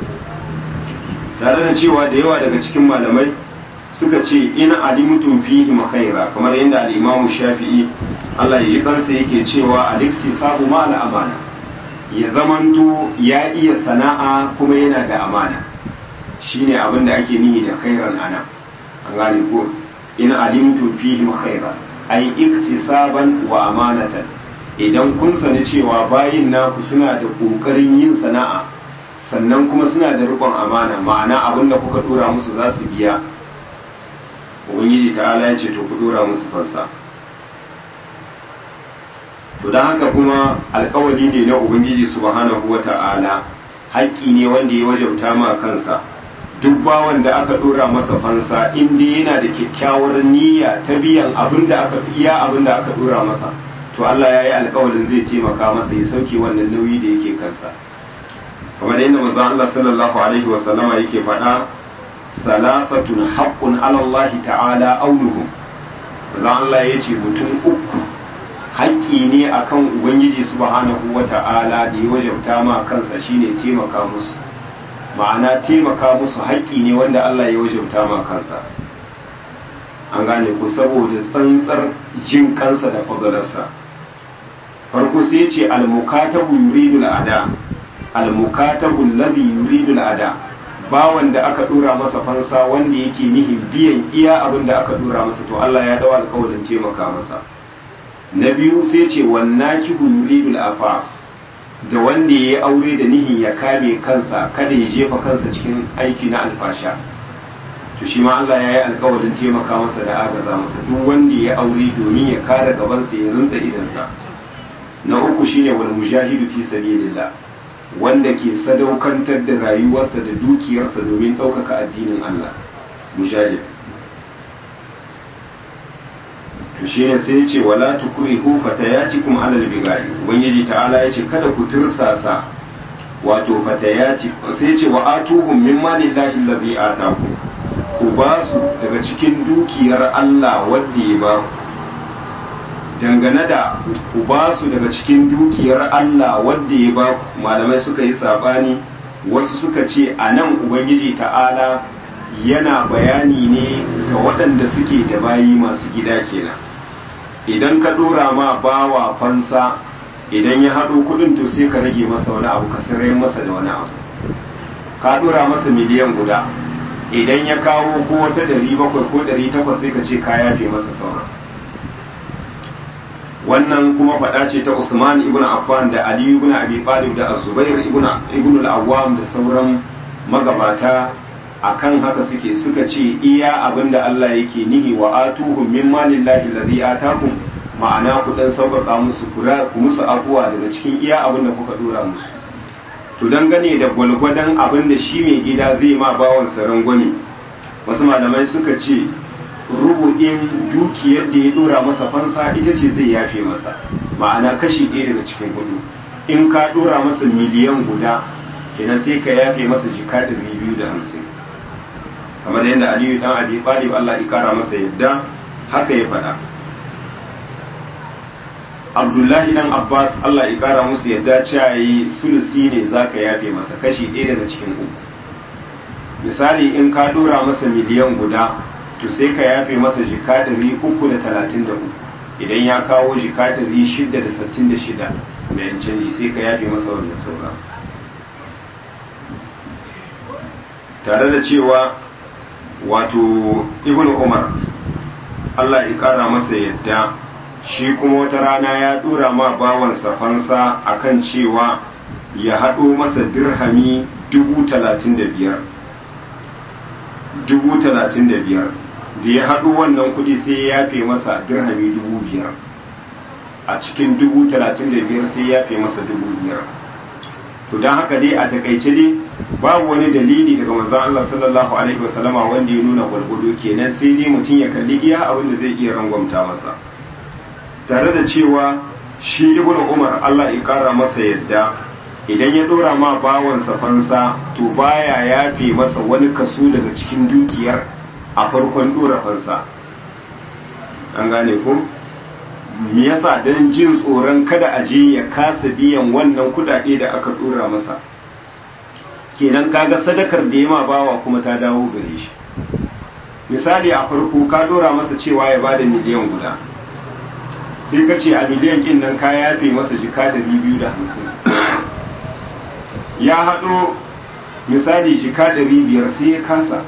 tare da cewa da yawa daga cikin malamai suka ce ina alimtum fihi khaira kamar yadda al-Imam Shafi'i Allah ya ji kansa yake cewa al-iktisabu ma al-amana ya zamanto ya iya sana'a kuma yana da amana shine abin da ake nihi da khairan ana an gane ko in alimtum fihi khaira ay iktisaban wa amanatan idan kun sani cewa bayin naku suna da kokarin yin sana'a sannan kuma suna da rikon amana ma'ana abin da kuka dora musu za su biya ubangiji ta'ala ya ce to ku dora musu fansa to don haka kuma alkawali ne na ubangiji subhanahu wa ta'ala haƙƙi ne wanda ya wajauta ma kansa duk bawan da aka dora masa fansa inda yana da kyakkyawar niyya ta biyan abin da aka iya abin da aka dora masa to Allah ya yi alkawalin zai taimaka masa ya sauke wannan nauyi da yake kansa kamar yadda manzo Allah sallallahu alaihi wa sallama yake faɗa salasatun haqqun ala Allah ta'ala auluhum manzo Allah yace mutum uku haƙƙi ne akan ubangiji subhanahu wa ta'ala da ya wajabta ma kansa shine taimaka musu ma'ana taimaka musu haƙƙi ne wanda Allah ya wajabta ma kansa an gane ku saboda tsantsar jin kansa da fadalarsa farko sai ce al-mukatabu yuridul ada al-mukatabu alladhi yuridul ada bawan da aka dora masa fansa wanda yake nihin biyan iya abin da aka dora masa to Allah ya dawo alƙawarin taimaka masa na biyu sai ce wannakihu yuridul afaf da wanda ya yi aure da nihin ya kame kansa kada ya jefa kansa cikin aiki na alfasha to shi ma Allah ya yi alkawarin taimaka masa da agaza masa duk wanda ya aure domin ya kare gabansa ya rinsa idansa na uku shine wal mujahidu fi sabilillah wanda ke sadaukantar da rayuwarsa da dukiyarsa domin ɗaukaka addinin Allah mujahid to shine sai ya ce wala tukrihu fatayatikum alal bigai ubangiji ta'ala ya ce kada ku tirsasa wato fatayati sai ya ce wa atuhum min malillahi allazi ataku ku ba su daga cikin dukiyar Allah wanda ya ba ku dangane da ku ba su daga cikin dukiyar Allah wanda ya ba ku malamai suka yi sabani wasu suka ce a nan ubangiji ta'ala yana bayani ne ga waɗanda suke da bayi masu gida kenan idan ka dora ma bawa fansa idan ya haɗo kuɗin to sai ka rage masa wani abu ka sarai masa da wani abu ka ɗora masa miliyan guda idan ya kawo ko wata ɗari bakwai ko ɗari takwas sai ka ce ka yafe masa sauran wannan kuma faɗa ce ta Usman ibn Affan da Ali ibn Abi Talib da Az-Zubair ibn ibn al-Awwam da sauran magabata akan haka suke suka ce iya abinda Allah yake nihi wa atuhum min malillahi alladhi atakum ma'ana ku dan sauƙaƙa musu kura ku musu abuwa daga cikin iya abinda kuka dora musu to dangane da gwalgwadon abinda shi mai gida zai ma bawan sa rangwame wasu malamai suka ce rubu'in dukiyar da ya dora masa fansa ita ce zai yafe masa ma'ana kashi ɗaya daga cikin hudu in ka dora masa miliyan guda kenan sai ka yafe masa jika ɗari biyu da hamsin kamar yadda aliyu dan abi talib Allah ya kara masa yadda haka ya faɗa abdullahi dan abbas Allah ya kara musu yadda cewa yi sulusi ne zaka yafe masa kashi ɗaya daga cikin uku misali in ka dora masa miliyan guda to sai ka yafe masa jika ɗari uku da talatin da uku idan ya kawo jika ɗari shida da sittin da shida da yan canji sai ka yafe masa wannan sauran tare da cewa wato ibn umar Allah ya kara masa yadda shi kuma wata rana ya dora ma bawansa fansa akan cewa ya haɗo masa dirhami dubu talatin da biyar dubu talatin da biyar da ya haɗo wannan kuɗi sai ya yafe masa dirhami dubu biyar a cikin dubu talatin da biyar sai ya yafe masa dubu biyar to don haka dai a takaice dai babu wani dalili daga manzon Allah sallallahu alaihi wasallama wanda ya nuna gwargwado kenan sai dai mutum ya kalli iya abin da zai iya rangwamta masa tare da cewa shi ibnu umar Allah ya kara masa yadda idan ya dora ma bawansa fansa to baya yafe masa wani kaso daga cikin dukiyar a farkon dora fansa an gane ko me yasa dan jin tsoron kada a je ya kasa biyan wannan kudade da aka dora masa kenan kaga sadakar da ya ma bawa kuma ta dawo gare shi misali a farko ka dora masa cewa ya bada miliyan guda sai ka ce a miliyan kin nan ka yafe masa jika da biyu da hamsin ya haɗo misali jika ɗari biyar sai ya kasa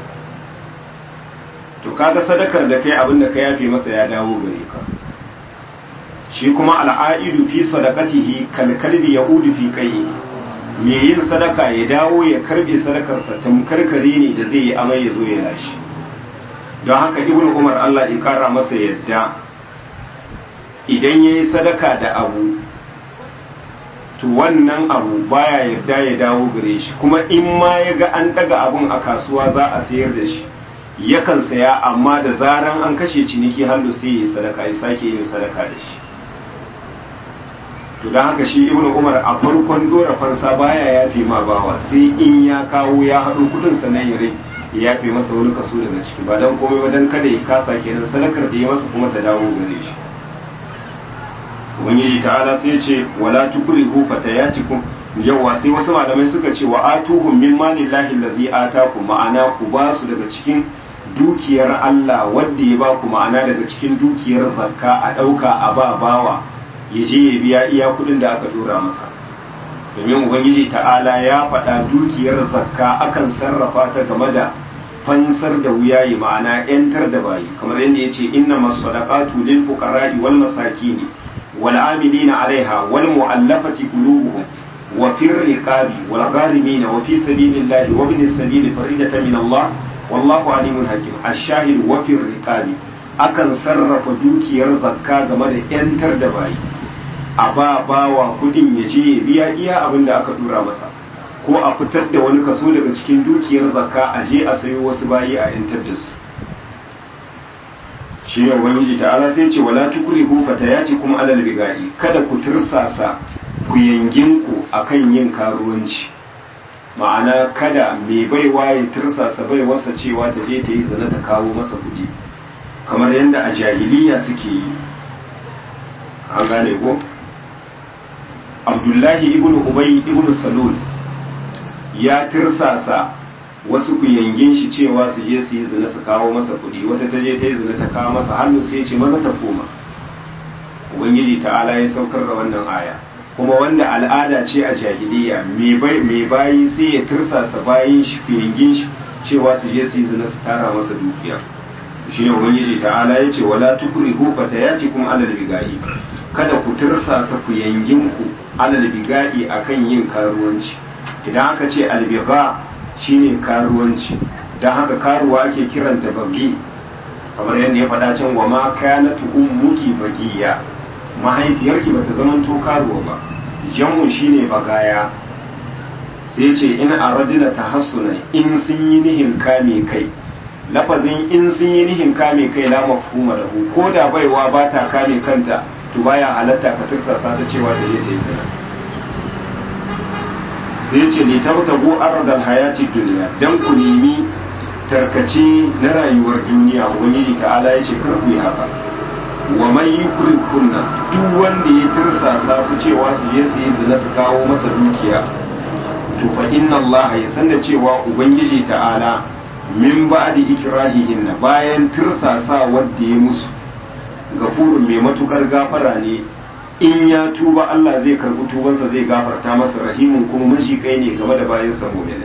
to kaga sadakar da kai abin da ka yafe masa ya dawo gare ka shi kuma al'aidu fi sadaqatihi kal kalbi yaudu fi qayyi me yin sadaka ya dawo ya karbe sadakarsa tamkar kare ne da zai yi amai ya zo ya lashi don haka ibn umar Allah ya kara masa yadda idan ya yi sadaka da abu to wannan abu baya yarda ya dawo gare shi kuma in ma ya ga an daga abun a kasuwa za a sayar da shi yakan saya amma da zaran an kashe ciniki hallu sai ya yi sadaka ya sake yin sadaka da shi to don haka shi ibn umar a farkon dora fansa baya yafe ma bawa sai in ya kawo ya haɗo kudin sannan ya rai ya yafe masa wani kaso daga ciki ba don komai ba don kada ya kasa kenan sadakar da ya masa kuma ta dawo gare shi ubangiji ta'ala sai ce wala tukrihu fatayatikum yawa sai wasu malamai suka ce wa atuhum min malillahi allazi atakum ma'ana ku ba su daga cikin dukiyar Allah wanda ya ba ku ma'ana daga cikin dukiyar zakka a ɗauka a ba bawa ya je ya biya iya kuɗin da aka tura masa domin ubangiji ta'ala ya faɗa dukiyar zakka akan sarrafa ta game da fansar da wuyayi ma'ana 'yantar da bayi kamar yadda ya ce inna masadaqatu lil fuqara'i wal masakini wal amilina 'alaiha wal mu'allafati qulubuhum wa fir riqabi wal gharimina wa fi sabilillahi wa ibnis sabili faridatan min Allah wallahu alimun hakim ash-shahid wa fir riqabi akan sarrafa dukiyar zakka game da 'yantar da bayi a ba bawa kudin ya je ya biya iya abin da aka dura masa ko a fitar da wani kaso daga cikin dukiyar zakka a je a sayo wasu bayi a yantar da su shi ne ubangiji ta ala sai ce wala tukrihu fatayati kuma alal bigai kada ku tursasa ku yangin ku akan yin karuwanci ma'ana kada mai baiwa ya tursasa bai wasa cewa ta je ta yi zina ta kawo masa kuɗi kamar yadda a jahiliya suke yi an gane ko abdullahi ibn ubay ibn salul ya tirsasa wasu ku yangin shi cewa su je su yi zina su kawo masa kuɗi wata ta je ta yi zina ta kawo masa hannu sai ce maza ta koma ubangiji ta'ala ya saukar da wannan aya kuma wanda al'ada ce a jahiliya mai bayi sai ya tursasa bayin shi fiyangin shi cewa su je su yi zina su tara masa dukiya shi ne ubangiji ta'ala ya ce wala tukuri ko fata ya ce kuma alal bigayi kada ku tursasa fiyangin ku alal bigayi akan yin karuwanci idan aka ce albiga shine karuwanci don haka karuwa ake kiranta bagi kamar yadda ya faɗa can wa ma kanatu ummuki bagiya mahaifiyarki bata zaman to karuwa ba jamun shine bagaya sai ce in aradina tahassuna in sun yi nihin kame kai lafazin in sun yi nihin kame kai la mafhuma lahu ko da baiwa ba ta kame kanta to baya halatta ka tursasa ta cewa da yake zina sai ce ni tabtagu ardal hayati dunya dan ku nemi tarkace na rayuwar duniya ubangiji ta'ala ya ce kar ku yi haka wa man kunna duk wanda ya tirsasa su cewa su je su yi zina su kawo masa dukiya to fa inna allaha ya san da cewa ubangiji ta'ala min ba'di ikrahihin bayan tirsasa wanda ya musu gafurun mai matukar gafara ne in ya tuba Allah zai karbi tubansa zai gafarta masa rahimun kuma kai ne game da bayan sa mu'minin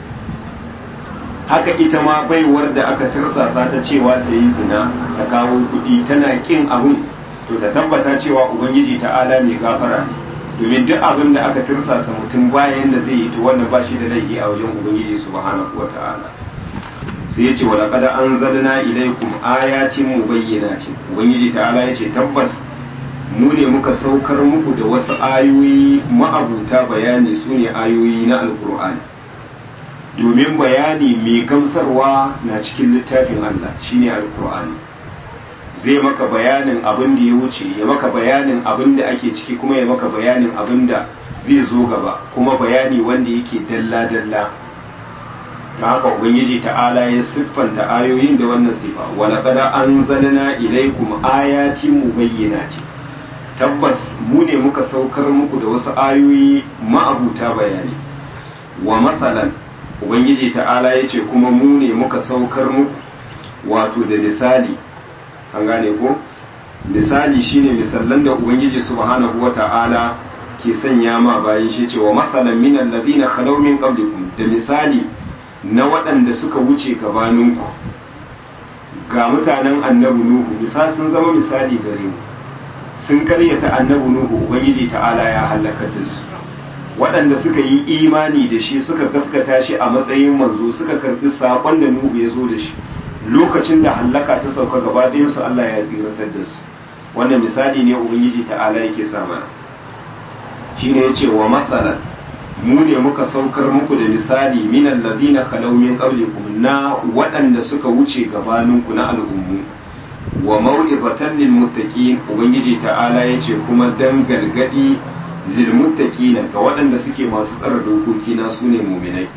haka ita ma baiwar da aka tirsasa ta cewa ta yi zina ta kawo kuɗi tana kin abun to ta tabbata cewa ubangiji ta'ala mai gafara ne domin duk abin da aka tirsasa mutum bayan da zai yi to wannan ba shi da laifi a wajen ubangiji subhanahu wata'ala sai ya ce wa laqad anzalna ilaykum ayatin mubayyinatin ubangiji ta'ala ya ce tabbas mu ne muka saukar muku da wasu ayoyi ma'abuta bayani su ne ayoyi na alkur'ani domin bayani mai gamsarwa na cikin littafin Allah shine alkur'ani zai maka bayanin abin da ya wuce ya maka bayanin abin da ake ciki kuma ya maka bayanin abin da zai zo gaba kuma bayani wanda yake dalla-dalla da haka ubangiji ta'ala ya siffanta ayoyin da wannan sifa wala qad anzalna ilaykum ayatin mubayyinatin tabbas mu ne muka saukar muku da wasu ayoyi ma'abuta bayani wa matsalan ubangiji ta'ala ya ce kuma mu ne muka saukar muku wato da misali an gane ko misali shine misallan da ubangiji subhanahu wa ta'ala ke sanya ma bayan shi ce wa matsalan min allazina khalaw min qablikum da misali na waɗanda suka wuce gabaninku ga mutanen annabi nuhu misali sun zama misali gare mu sun karyata annabi nuhu ubangiji ta'ala ya halakar da su waɗanda suka yi imani da shi suka gaskata shi a matsayin manzo suka karɓi saƙon da nuhu ya zo da shi lokacin da hallaka ta sauka gaba su Allah ya tsiratar da su wannan misali ne ubangiji ta'ala yake sa mana shine yace wa masalan mu ne muka saukar muku da misali min alladhina khalaw min qablikum na waɗanda suka wuce gabaninku na al'ummu wa mau'izatan lil muttaqin ubangiji ta'ala yace kuma dan gargadi lil muttaqin ga waɗanda suke masu tsara dokoki na sune mu'minai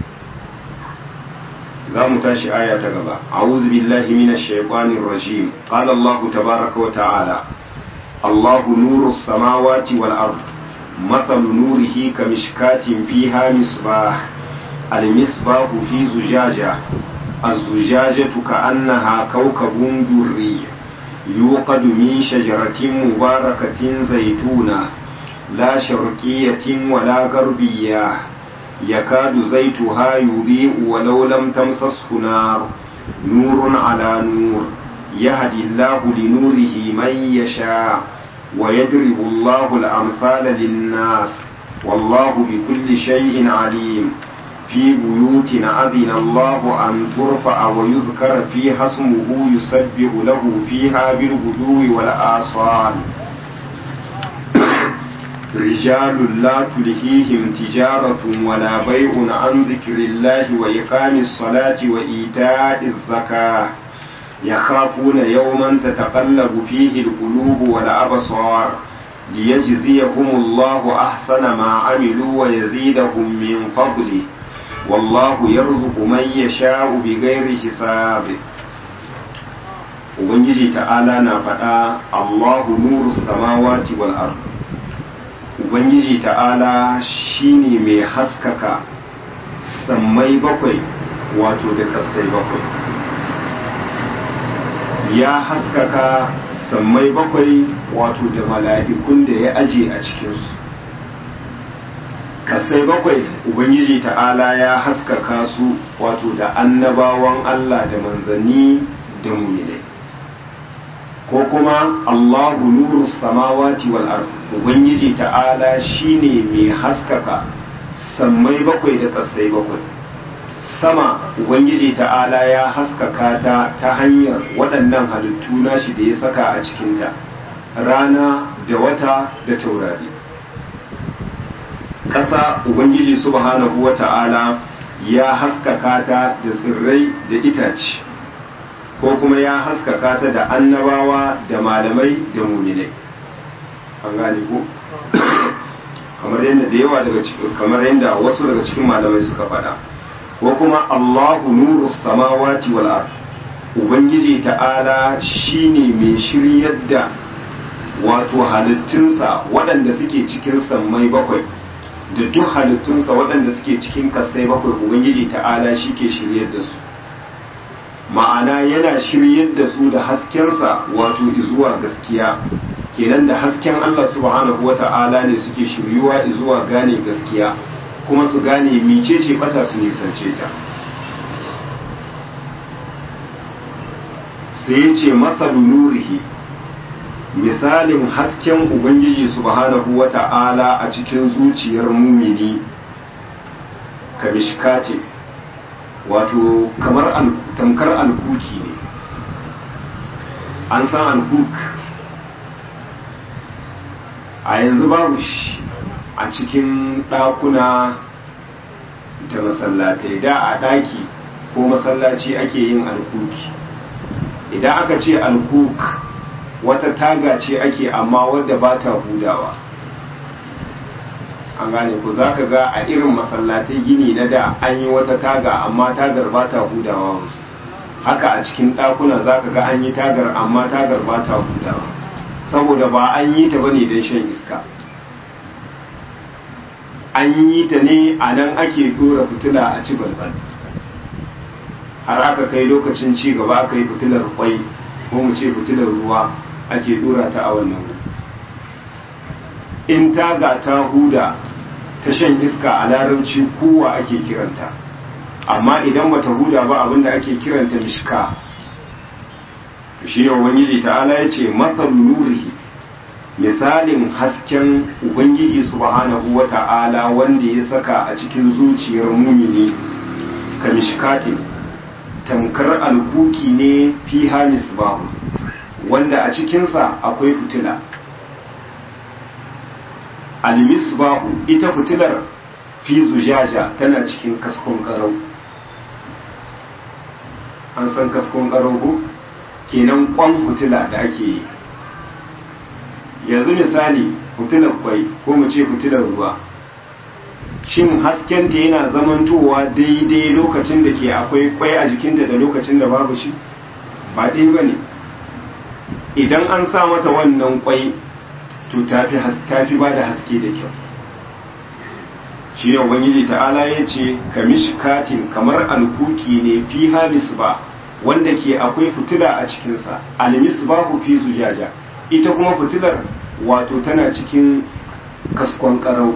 za mu tashi aya ta gaba a'udhu billahi minash shaitanir rajim qala allah tabaaraka wa ta'ala allah nurus samawati wal ard مثل نوره كمشكاة فيها مصباح المصباح في زجاجة الزجاجة كأنها كوكب دري يوقد من شجرة مباركة زيتونة لا شرقية ولا غربية يكاد زيتها يضيء ولو لم تمسسه نار نور على نور يهدي الله لنوره من يشاء ويضرب الله الأمثال للناس والله بكل شيء عليم في بيوت أذن الله أن ترفع ويذكر فيها اسمه يسبح له فيها بالغدو والآصال رجال لا تلهيهم تجارة ولا بيع عن ذكر الله وإقام الصلاة وإيتاء الزكاة يخافون يوما تتقلب فيه القلوب والأبصار ليجزيهم الله أحسن ما عملوا ويزيدهم من فضله والله يرزق من يشاء بغير حساب Ubangiji ta'ala na faɗa Allahu nuru samawati wal ard Ubangiji ta'ala shine mai haskaka sammai bakwai wato da kasai bakwai ya haskaka sammai bakwai wato da mala'ikun da ya aje a cikinsu kasai bakwai ubangiji ta'ala ya haskaka su wato da annabawan Allah da manzanni da muminai ko kuma Allahu nuru samawati wal ard ubangiji ta'ala shine mai haskaka sammai bakwai da kasai bakwai sama ubangiji ta'ala ya haskaka ta ta hanyar waɗannan halittu nashi da ya saka a cikinta rana da wata da taurari ƙasa ubangiji subhanahu wa ta'ala ya haskaka ta da tsirrai da itace ko kuma ya haskaka ta da annabawa da malamai da muminai an gane ko kamar yadda da yawa daga cikin kamar yadda wasu daga cikin malamai suka faɗa ko kuma Allahu nuru samawati wal ard ubangiji ta'ala shine mai shiryar da wato halittunsa waɗanda suke cikin sammai bakwai da duk halittunsa waɗanda suke cikin kasai bakwai ubangiji ta'ala shi ke shiryar da su ma'ana yana shiryar da su da haskensa wato zuwa gaskiya kenan da hasken Allah subhanahu wa ta'ala ne suke shiryuwa zuwa gane gaskiya kuma su gane micece bata su nisance ta sai ya ce masalu nurihi misalin hasken ubangiji subhanahu wa ta'ala a cikin zuciyar mumini ka mishkati wato kamar tamkar alkuki ne an san alkuk a yanzu babu shi a cikin ɗakuna da masallatai da a ɗaki ko masallaci ake yin alkuki idan aka ce alkuk wata taga ce ake amma wadda ba ta hudawa an gane ku za ka ga a irin masallatai gini na da an yi wata taga amma tagar ba ta hudawa wasu haka a cikin ɗakuna za ka ga an yi tagar amma tagar ba ta hudawa saboda ba an yi ta bane don shan iska an yi ta ne a nan ake dora fitila a ci balbal har aka kai lokacin ci gaba aka yi fitilar kwai ko mu ce fitilar ruwa ake dora ta a wannan in taga ta huda ta shan iska a larabci kowa ake kiranta amma idan bata huda ba abinda ake kiranta mishka shi ne ubangiji ta'ala ya ce masal nurihi misalin hasken ubangiji subhanahu wa ta'ala wanda ya saka a cikin zuciyar mumini ka mishkatin tamkar alkuki ne fi hamis bahu wanda a cikinsa akwai fitila almisbahu ita fitilar fi zujaja tana cikin kaskon karau an san kaskon karau ko kenan kwan fitila da ake yi yanzu misali fitilar kwai ko mu ce fitilar ruwa shin haskenta yana zamantowa daidai lokacin da ke akwai kwai a jikinta da lokacin da babu shi ba dai ba ne idan an sa mata wannan kwai to tafi ba da haske da kyau shi ne ubangiji ta'ala ya ce kamishkatin kamar alkuki ne fi halis ba wanda ke akwai fitila a cikinsa almis ba ku fi zujaja ita kuma fitilar wato tana cikin kaskon karau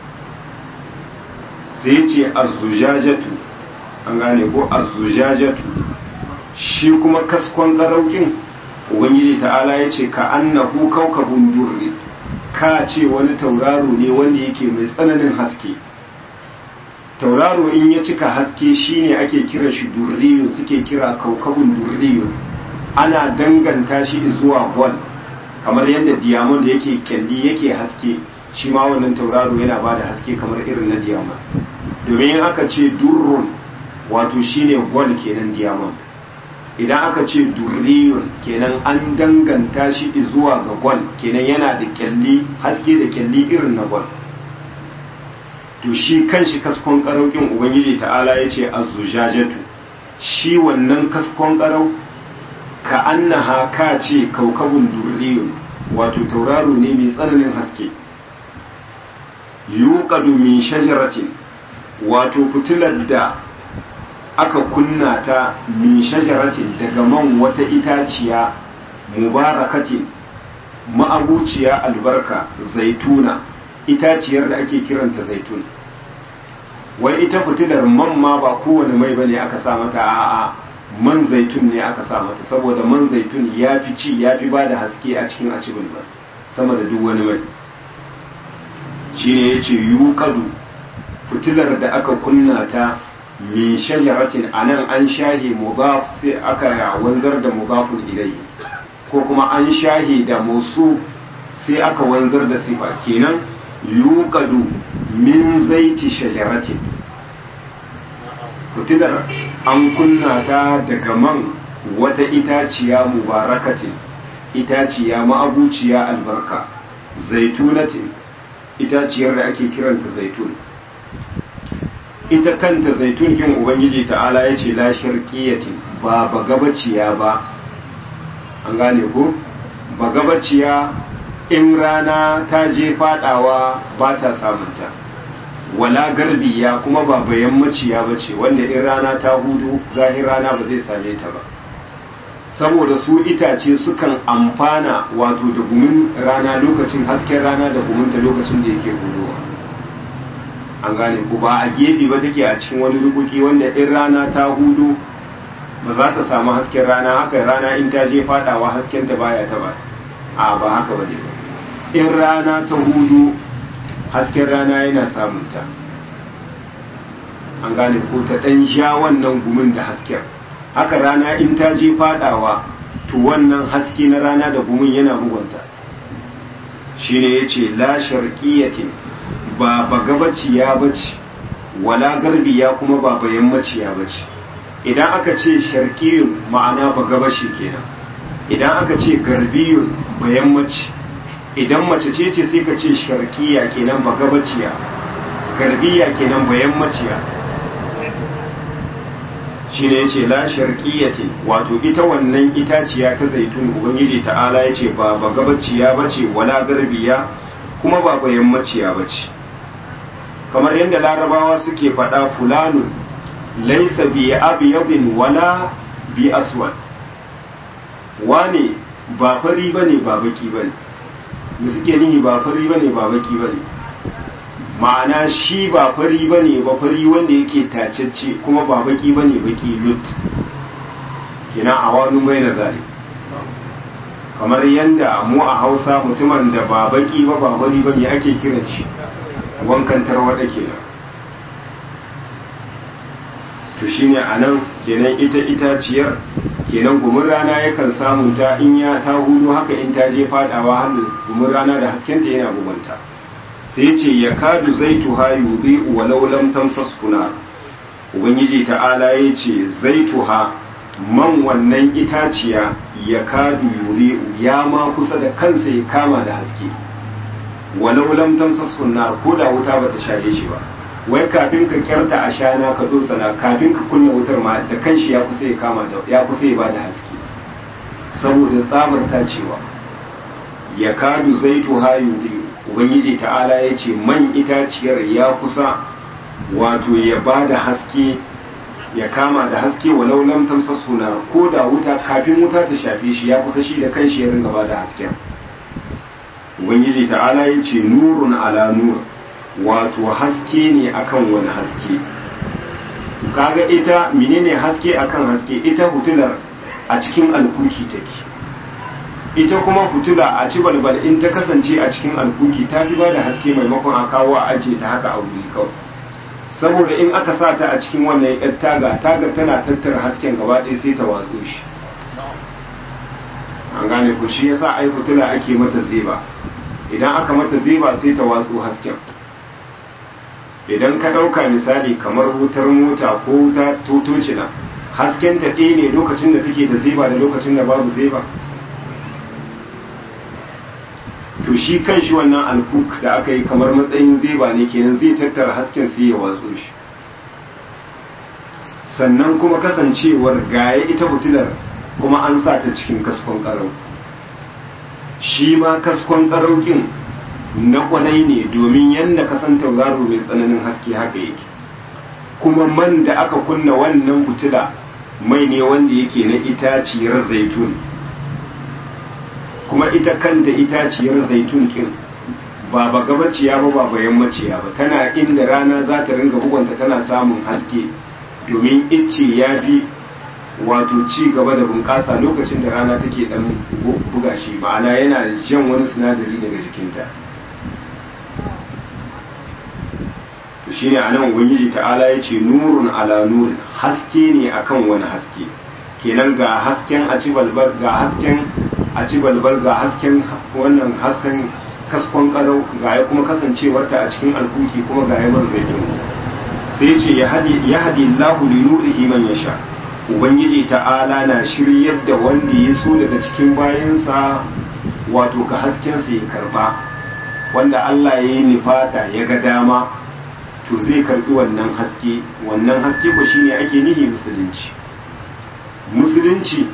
sai ce azzujajatu an gane ko azzujajatu shi kuma kaskon karaukin ubangiji ta'ala ya ce ka annahu kaukabun durri ka ce wani tauraro ne wanda yake mai tsananin haske tauraro in ya cika haske shine ake kira shi durriyun suke kira kaukabun durriyun ana danganta shi zuwa gol kamar yadda diamond yake kyalli yake haske shi ma wannan tauraro yana ba da haske kamar irin na diamond domin in aka ce durrun wato shine gol kenan diamond idan aka ce durriyun kenan an danganta shi zuwa ga gwal kenan yana da kyalli haske da kyalli irin na gwal to shi kanshi kaskon karaukin ubangiji ta'ala ya ce azzujajatu shi wannan kaskon karau ka annaha ka ce kaukabun durriyun wato tauraro ne mai tsananin haske yuqadu min shajaratin wato fitilar da aka kunna ta min shajaratin daga man wata itaciya mubarakatin ma'abuciya albarka zaituna itaciyar da ake kiranta zaitun wai ita fitilar man ma ba kowane mai bane aka sa mata a'a man zaitun ne aka sa mata saboda man zaitun ya fi ci ya fi ba da haske a cikin acibin ba sama da duk wani mai shi ne ya ce yuƙadu fitilar da aka kunna ta min shajaratin a nan an shahe mudaf sai aka wanzar da mudafun ilai ko kuma an shahe da musu sai aka wanzar da sifa kenan yuqadu min zaiti shajaratin fitilar an kunna ta daga man wata itaciya mubarakatin itaciya ma'abuciya albarka zaitunatin itaciyar da ake kiranta zaitun ita kanta zaitun kin ubangiji ta'ala ya ce la sharqiyatin ba bagabaciya ba an gane ko bagabaciya in rana ta je fadawa ba ta samunta wala garbiya kuma ba bayan maciya ba ce wanda in rana ta hudu zahir rana ba zai same ta ba saboda su itace sukan amfana wato da gumin rana lokacin hasken rana da guminta lokacin da yake hudowa an gane ku ba a gefe ba take a cikin wani rukuki wanda in rana ta hudu ba za ta samu hasken rana haka rana in ta je fadawa hasken ta baya ta ba a ba haka ba ne ba in rana ta hudu hasken rana yana samunta an gane ko ta ɗan sha wannan gumin da hasken haka rana in ta je fadawa to wannan haske na rana da gumin yana bugunta shine yace la sharqiyatin ba bagabaciya bace wala garbiya kuma ba bayan maciya bace idan aka ce sharqiyun ma'ana bagabashi kenan idan aka ce garbiyun bayan mace idan mace ce ce sai ka ce sharqiya kenan bagabaciya garbiya kenan bayan maciya shine yace la sharqiyati wato ita wannan itaciya ta zaitun ubangiji ta'ala yace ba ba gabaciya bace wala garbiya kuma ba bayan maciya bace kamar yadda larabawa suke faɗa fulanun laysa bi abyadin wala bi aswad wane ba fari bane ba baki bane mu suke nihi ba fari bane ba baki bane ma'ana shi ba fari ba ne ba fari wanda yake tacecce kuma ba baki ba ne baki lut kina a wani mai da zari kamar yadda mu a hausa mutumin da ba baki ba ba fari ba ne ake kiran shi wankan tarwada kenan to shine a nan kenan ita itaciyar kenan gumin rana yakan samu ta in ya ta hudu haka in ta je fadawa har gumin rana da haskenta yana bugunta sai ce ya kadu zaituha yudhi'u walau lam tamsashu nar ubangiji ta'ala ya ce zaituha man wannan itaciya ya kadu yudhi'u ya ma kusa da kansa ya kama da haske walau lam tamsashu nar ko da wuta bata shaye shi ba wai kafin ka kyarta a shana ka dosana kafin ka kunna wutar ma da kanshi ya kusa ya kama da ya kusa ya bada haske saboda tsabar tacewa ya kadu zaituha yudhi'u ubangiji ta'ala ya ce man itaciyar ya kusa wato ya ba da haske ya kama da haske walau lam tamsa suna ko da wuta kafin wuta ta shafe shi ya kusa shi da kanshi ya ringa ba da hasken ubangiji ta'ala ya ce nurun ala nur wato haske ne akan wani haske kaga ita menene haske akan haske ita hutular a cikin alkuki take ita kuma fitila a ci balbal in ta kasance a cikin alkuki ta fi ba da haske maimakon a kawo a ajiye ta haka a wuri kawai saboda in aka sa ta a cikin wannan yar taga taga tana tattara hasken gaba ɗaya sai ta watso shi an gane ku shi yasa ai fitila ake mata zeba idan aka mata zeba sai ta watso hasken idan ka ɗauka misali kamar wutar mota ko wuta totocina hasken ta ɗaya ne lokacin da take da zeba da lokacin da babu zeba to shi kan shi wannan alkuk da aka yi kamar matsayin zeba ne kenan zai tattara hasken sai ya watso shi sannan kuma kasancewar gaya ita fitilar kuma an sa ta cikin kaskon karau shi ma kaskon karaukin na kwanai ne domin yadda kasan tauraro mai tsananin haske haka yake kuma man da aka kunna wannan fitila mai ne wanda yake na itaciyar zaitun kuma ita kanta itaciyar zaitun kin ba ba gabaciya ba ba ba yammaciya ba tana inda rana za ta ringa bugunta tana samun haske domin icce ya fi wato ci gaba da bunƙasa lokacin da rana take dan buga shi ma'ana yana jan wani sinadari daga jikinta shi ne a nan ubangiji ta'ala ya ce nurun ala nurin haske ne akan wani haske kenan ga hasken a ci balbal ga hasken a ci balbal ga hasken wannan hasken kaskon kalau ga ya kuma kasancewarta a cikin alkuki kuma ga ya zaitun sai ce ya hadi Allahu li nurihi man yasha ubangiji ta'ala na shiryar da wanda ya so daga cikin bayansa wato ga haskensa ya karba wanda Allah ya yi nufata ya ga dama to zai karbi wannan haske wannan haske ko shine ake nihi musulunci musulunci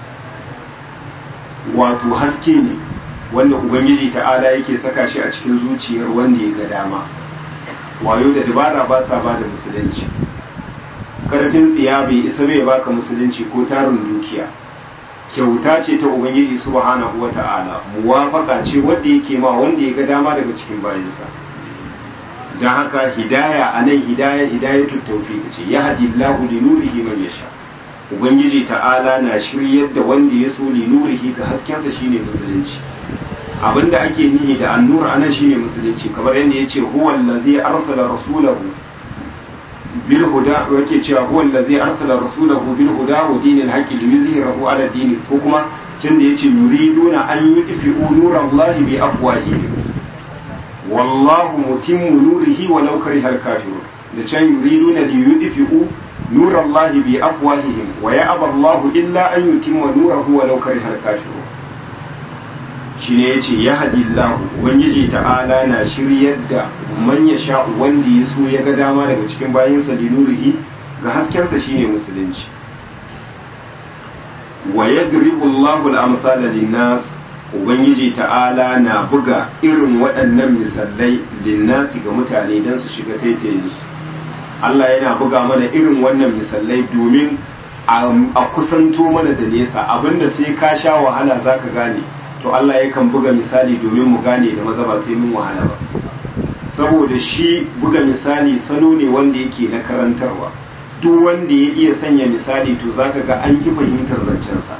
wato haske ne wanda ubangiji ta'ala yake saka shi a cikin zuciyar wanda ya ga dama wayo da dabara ba sa ba da musulunci karfin tsiya bai isa bai baka musulunci ko tarin dukiya kyauta ce ta ubangiji subhanahu wa ta'ala muwafaka ce wanda yake ma wanda ya ga dama daga cikin bayansa don haka hidaya a nan hidaya hidayatu tawfiq ce ya hadi Allahu li nurihi man yasha ubangiji ta'ala na shiryar da wanda ya so li nurihi ga haskensa shine musulunci abinda ake nihi da annur anan shine musulunci kamar yadda yace huwa allazi arsala rasulahu bil huda yake cewa huwa allazi arsala rasulahu bil huda wa dinil haqqi liyuzhirahu ala dini ko kuma can da yace yuriduna an yudfi'u nurallahi bi afwahihim wallahu mutimmu nurihi walau karihal kafirun da can yuriduna li yudfi'u nurallahi bi afwahihim wa ya'ba Allahu illa an yutimma nurahu walau karihal kafirun shine yace ya hadillahu ubangiji ta'ala na shiryar da man ya sha wanda ya so ya ga dama daga cikin bayinsa li nurihi ga haskensa shine musulunci wa yadribu Allahu al-amsala lin-nas ubangiji ta'ala na buga irin waɗannan misalai linnasi ga mutane don su shiga taitayinsu Allah yana buga mana irin wannan misalai domin a kusanto mana da nesa abinda sai ka sha wahala za ka gane to Allah yakan buga misali domin mu gane da maza ba sai mun wahala ba saboda shi buga misali salo ne wanda yake na karantarwa duk wanda ya iya sanya misali to za ka ga an yi fahimtar zancensa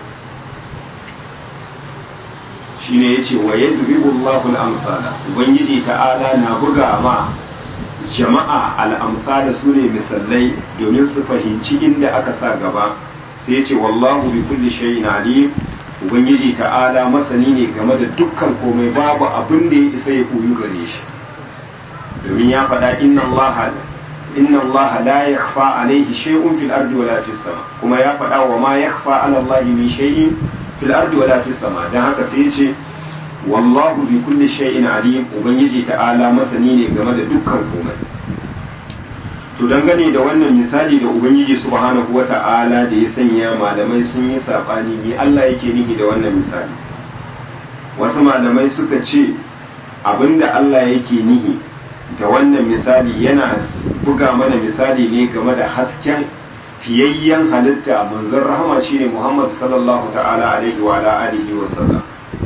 shine yace wa yadribu Allahu al-amsala ubangiji ta'ala na buga ma jama'a al-amsala sune misallai domin su fahimci inda aka sa gaba sai yace wallahu bi kulli shay'in alim ubangiji ta'ala masani ne game da dukkan komai babu abin da ya isa ya koyu gare shi domin ya faɗa inna Allah inna Allah la yakhfa alayhi shay'un fil ardi wala fis sama kuma ya faɗa wa ma yakhfa ala Allah min shay'in fil ardi wala fis sama dan haka sai yace wallahu bi kulli shay'in alim ubangiji ta'ala masani ne game da dukkan komai to dangane da wannan misali da ubangiji subhanahu wata'ala da ya sanya malamai sun yi sabani me Allah yake nihi da wannan misali wasu malamai suka ce abinda Allah yake nihi da wannan misali yana buga mana misali ne game da hasken fiyayyen halitta manzon rahama shine Muhammad sallallahu ta'ala alaihi wa alihi wa sallam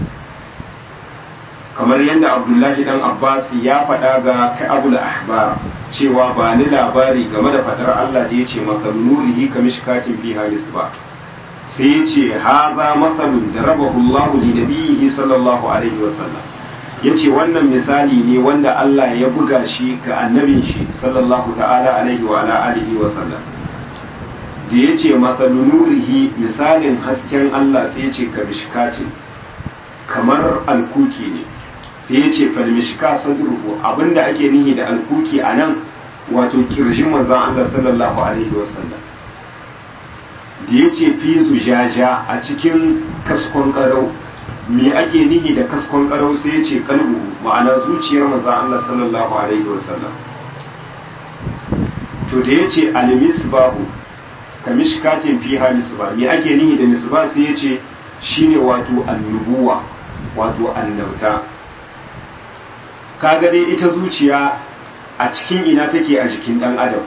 kamar yadda Abdullahi dan Abbas ya faɗa ga Ka'abul Ahbar cewa ba ni labari game da faɗar Allah da yace maka nurihi kamishkatin fiha misba sai yace haza masalun da rabahu Allah li nabiyhi sallallahu alaihi wa sallam yace wannan misali ne wanda Allah ya buga shi ga annabin shi sallallahu ta'ala alaihi wa alihi wa sallam da ya ce nurihi misalin hasken Allah sai ya ce ka mishkatin kamar alkuki ne sai ya ce falmishka sadruhu abinda ake nihi da alkuki a nan wato kirjin manzon Allah sallallahu alaihi wasallam da ya ce fi zujaja a cikin kaskon karau me ake nihi da kaskon karau sai ya ce kalbu ma'ana zuciyar manzon Allah sallallahu alaihi wasallam to da ya ce almisbahu ka mishkatin fiha misba me ake nihi da misba sai ya ce shine wato annubuwa wato annabta kaga dai ita zuciya a cikin ina take a jikin dan adam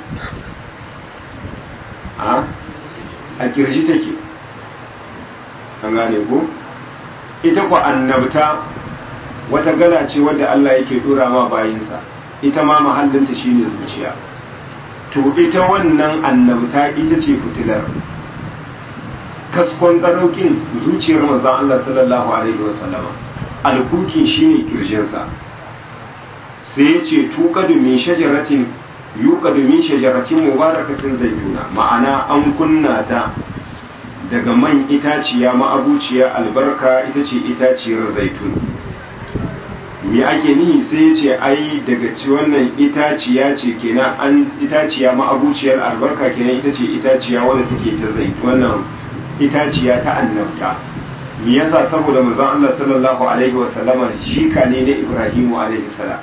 a a kirji take an gane ko ita ku annabta wata gala ce wadda Allah yake dora ma bayinsa ita ma mahallinta shine zuciya to ita wannan annabta ita ce fitilar kaskon ƙaraukin zuciyar manzon Allah sallallahu alaihi wasallama alkukin shine kirjinsa sai ya ce tuqadu min shajaratin yuqadu min shajaratin mubarakatin zaituna ma'ana an kunna ta daga man itaciya ma'abuciya albarka ita ce itaciyar zaitun me ake nihi sai ya ce ai daga ci wannan itaciya ce kenan an itaciya ma'abuciyar albarka kenan ita ce itaciya wadda take ta zaitun wannan itaciya ta annabta me yasa saboda manzon Allah sallallahu alaihi wa sallama shika ne na Ibrahimu alaihi salam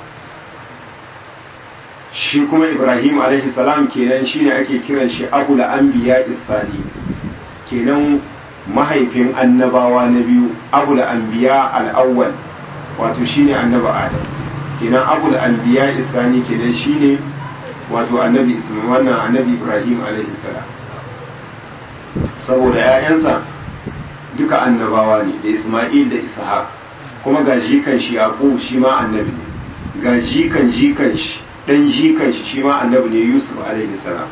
shi kuma Ibrahim alaihi salam kenan shine ake kiran shi abul anbiya isani kenan mahaifin annabawa na biyu abul anbiya al-awwal wato shine annabi adam kenan abul anbiya isani kenan shine wato annabi isma'il wannan annabi Ibrahim alaihi salam saboda ‘ya'yansa duka annabawa ne da Ismail da Ishaq kuma ga jikan shi Yaqub shi ma annabi ne ga jikan jikan shi dan jikan shi shi ma annabi ne Yusuf alaihi salam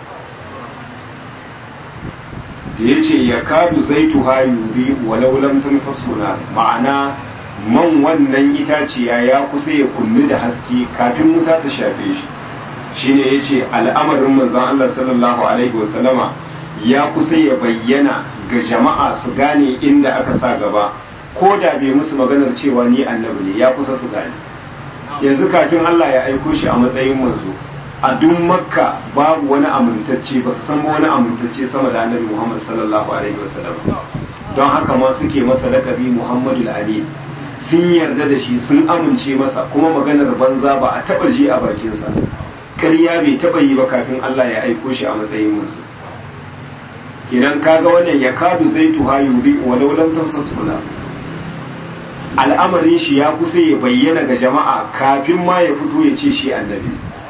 da yace ya kadu zaitu hayudi walau lam tamsasuna ma'ana man wannan itaciya ya kusa ya kunni da haske kafin wuta ta shafe shi shine yace al'amarin manzon Allah sallallahu alaihi wasallama ya kusa ya bayyana ga jama'a su gane inda aka sa gaba ko da bai musu maganar cewa ni annabi ne ya kusa su gane yanzu kafin Allah ya aiko shi a matsayin manzo a duk makka babu wani amintacce ba su san wani amintacce sama da annabi Muhammad sallallahu alaihi wasallam don haka ma suke masa lakabi Muhammadu amin sun yarda da shi sun amince masa kuma maganar banza ba a taba ji a bakinsa ƙarya bai taba yi ba kafin Allah ya aiko shi a matsayin manzo kenan kaga wannan ya kadu zai tuha yuri walau lam tamsasuna al'amarin shi ya kusa ya bayyana ga jama'a kafin ma ya fito ya ce shi annabi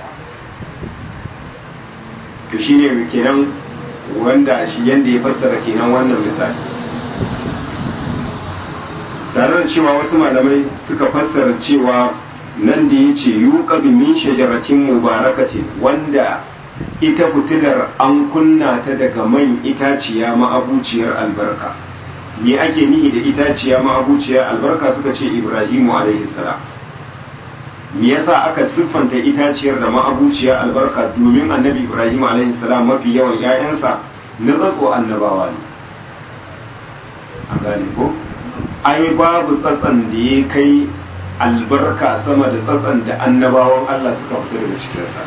to shine kenan wanda shi yanda ya fassara kenan wannan misali tare da cewa wasu malamai suka fassara cewa nan da ya ce yuqadu min shajaratin mubarakatin wanda ita fitilar an kunna ta daga man itaciya ma'abuciyar albarka me ake nihi da itaciya ma'abuciyar albarka suka ce ibrahimu alaihi salam me yasa aka siffanta itaciyar da ma'abuciyar albarka domin annabi ibrahim alaihi salam mafi yawan 'ya'yansa na tsatso annabawa ne a gane ko ai babu tsatsan da ya kai albarka sama da tsatsan da annabawan allah suka fita daga cikinsa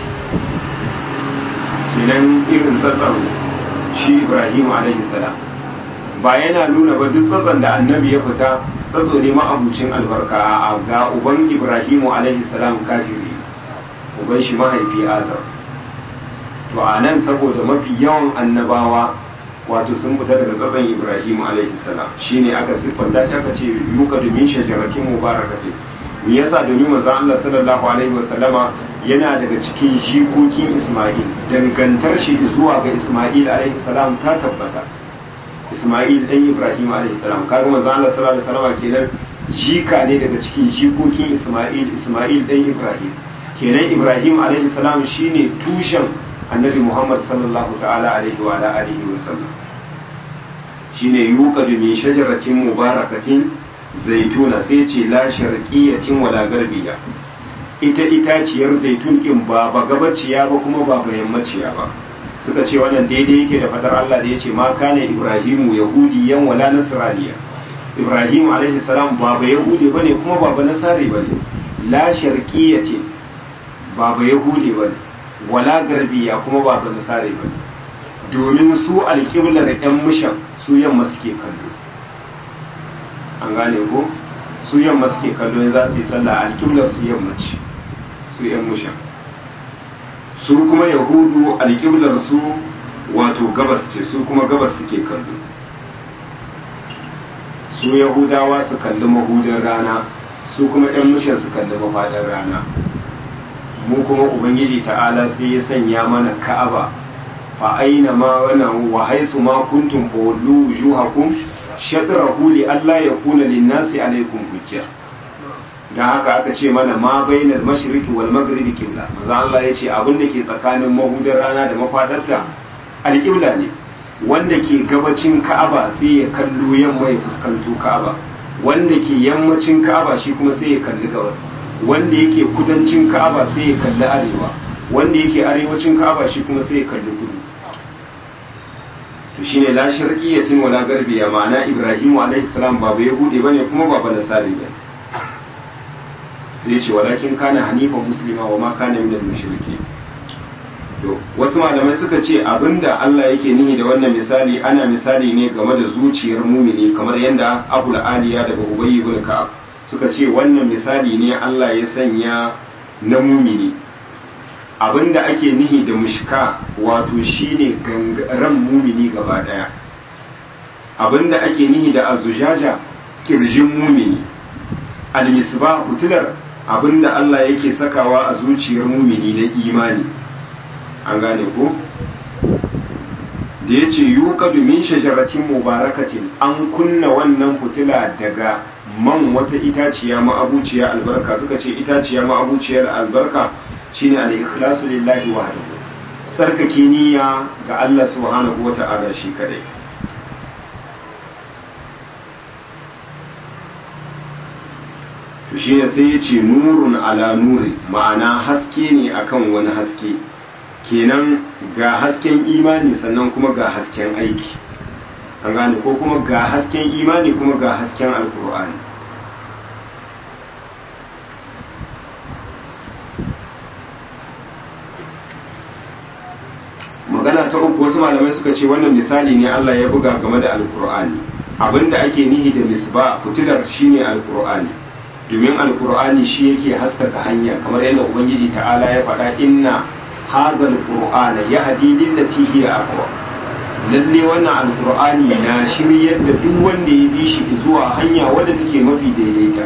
kenan irin tsatsan shi Ibrahim alaihi salam ba yana nuna ba duk tsatsan da annabi ya fita tsatso ne ma'abucin albarka a ga uban Ibrahim alaihi salam kafiri uban shi mahaifi Azar to a nan saboda mafi yawan annabawa wato sun fita daga tsatsan Ibrahim alaihi salam shine aka siffanta shi aka ce yuka domin shajaratin mubarakatin me yasa domin manzon Allah sallallahu alaihi wasallama yana daga cikin jikokin Ismail dangantar shi zuwa ga Ismail alaihi salam ta tabbata Ismail dan Ibrahim alaihi salam kaga manzon Allah sallallahu alaihi wasallama kenan jika ne daga cikin jikokin Ismail Ismail dan Ibrahim kenan Ibrahim alaihi salam shine tushen Annabi Muhammad sallallahu ta'ala alaihi wa alihi wasallam shine yuqadu min shajaratin mubarakatin zaituna sai ce la sharqiyatin wala garbiya ita itaciyar zaitun din ba ba gabaciya ba kuma ba ba yammaciya ba suka ce wannan daidai yake da fadar Allah da yace ma kana ibrahimu yahudiyan wala nasraniya ibrahim alaihi salam ba ba yahudi bane kuma ba ba nasari bane la sharqiyatin ba ba yahudi bane wala garbiya kuma ba ba nasari bane domin su alƙiblar yan mushan su yamma suke kallo an gane ko su yamma suke kallo za su yi sallah alƙiblar su yamma ce su yan mushan su kuma yahudu alƙiblar su wato gabas ce su kuma gabas suke kallo su yahudawa su kalli mahudin rana su kuma yan mushan su kalli mafaɗin rana mu kuma ubangiji ta'ala sai ya sanya mana ka'aba fa aina ma wannan wa haisu ma kuntum fawallu wujuhakum shatrahu li alla yakuna lin-nasi alaykum hujja dan haka aka ce mana ma bainal mashriqi wal maghribi qibla manzo Allah ya ce abin da ke tsakanin mahudar rana da mafadarta alqibla ne wanda ke gabacin Ka'aba sai ya kallo yamma ya fuskanto Ka'aba wanda ke yammacin Ka'aba shi kuma sai ya kalli gabas wanda yake kudancin Ka'aba sai ya kalli arewa wanda yake arewacin Ka'aba shi kuma sai ya kalli kudu to shine la sharqiyatin wala garbiya ma'ana Ibrahim alaihi salam ba ba yahudi bane kuma ba ba nasari bane sai ya ce walakin kana hanifan muslima wa ma kana minal mushriki to wasu malamai suka ce abinda Allah yake nihi da wannan misali ana misali ne game da zuciyar mumini kamar yadda Abu Aliya daga Ubay ibn Ka'ab suka ce wannan misali ne Allah ya sanya na mumini abinda ake nihi da mushka wato shine ran mumini gaba daya abinda ake nihi da azujaja kirjin mumini almisbah hutular abinda Allah yake sakawa a zuciyar mumini na imani an gane ko da ya ce yuqadu min shajaratin mubarakatin an kunna wannan fitila daga man wata itaciya ma'abuciya albarka suka ce itaciya ma'abuciyar albarka shine al-ikhlasu lillahi wahdahu tsarkake niyya ga Allah subhanahu wata'ala shi kadai to shi ne sai ya ce nurun ala nuri ma'ana haske ne akan wani haske kenan ga hasken imani sannan kuma ga hasken aiki an gane ko kuma ga hasken imani kuma ga hasken alkur'ani magana ta uku wasu malamai suka ce wannan misali ne Allah ya buga game da alkur'ani abinda ake nihi da misba fitilar shine alkur'ani domin alkur'ani shi yake haskaka hanya kamar yadda ubangiji ta'ala ya faɗa inna hadha alqur'ana yahdi lillati hiya aqwa lalle wannan alqur'ani na shiryar da duk wanda ya bi shi zuwa hanya wadda take mafi daidaita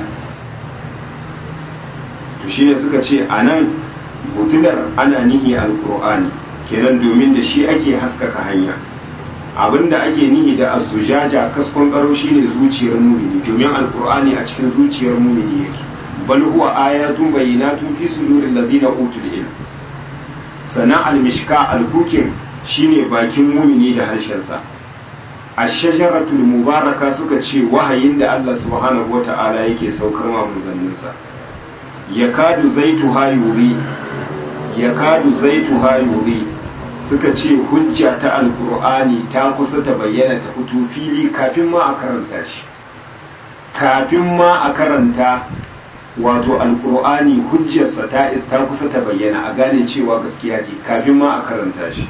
to shine suka ce anan butular ana nihi alqur'ani kenan domin da shi ake haskaka hanya abinda ake nihi da azujaja kaskon karo shine zuciyar mumini domin alqur'ani a cikin zuciyar mumini yake bal huwa ayatun bayyinatun fi suduril ladina utul ilm sana almishka alhukim shine bakin mumini da harshensa ash-shajaratul mubaraka suka ce wahayin da Allah subhanahu wata'ala yake saukar ma manzanninsa yakadu zaituha yuri yakadu zaituha yuri suka ce hujja ta alkur'ani ta kusa ta bayyana ta fito fili kafin ma a karanta shi kafin ma a karanta wato alkur'ani hujjarsa ta ta kusa ta bayyana a gane cewa gaskiya ce kafin ma a karanta shi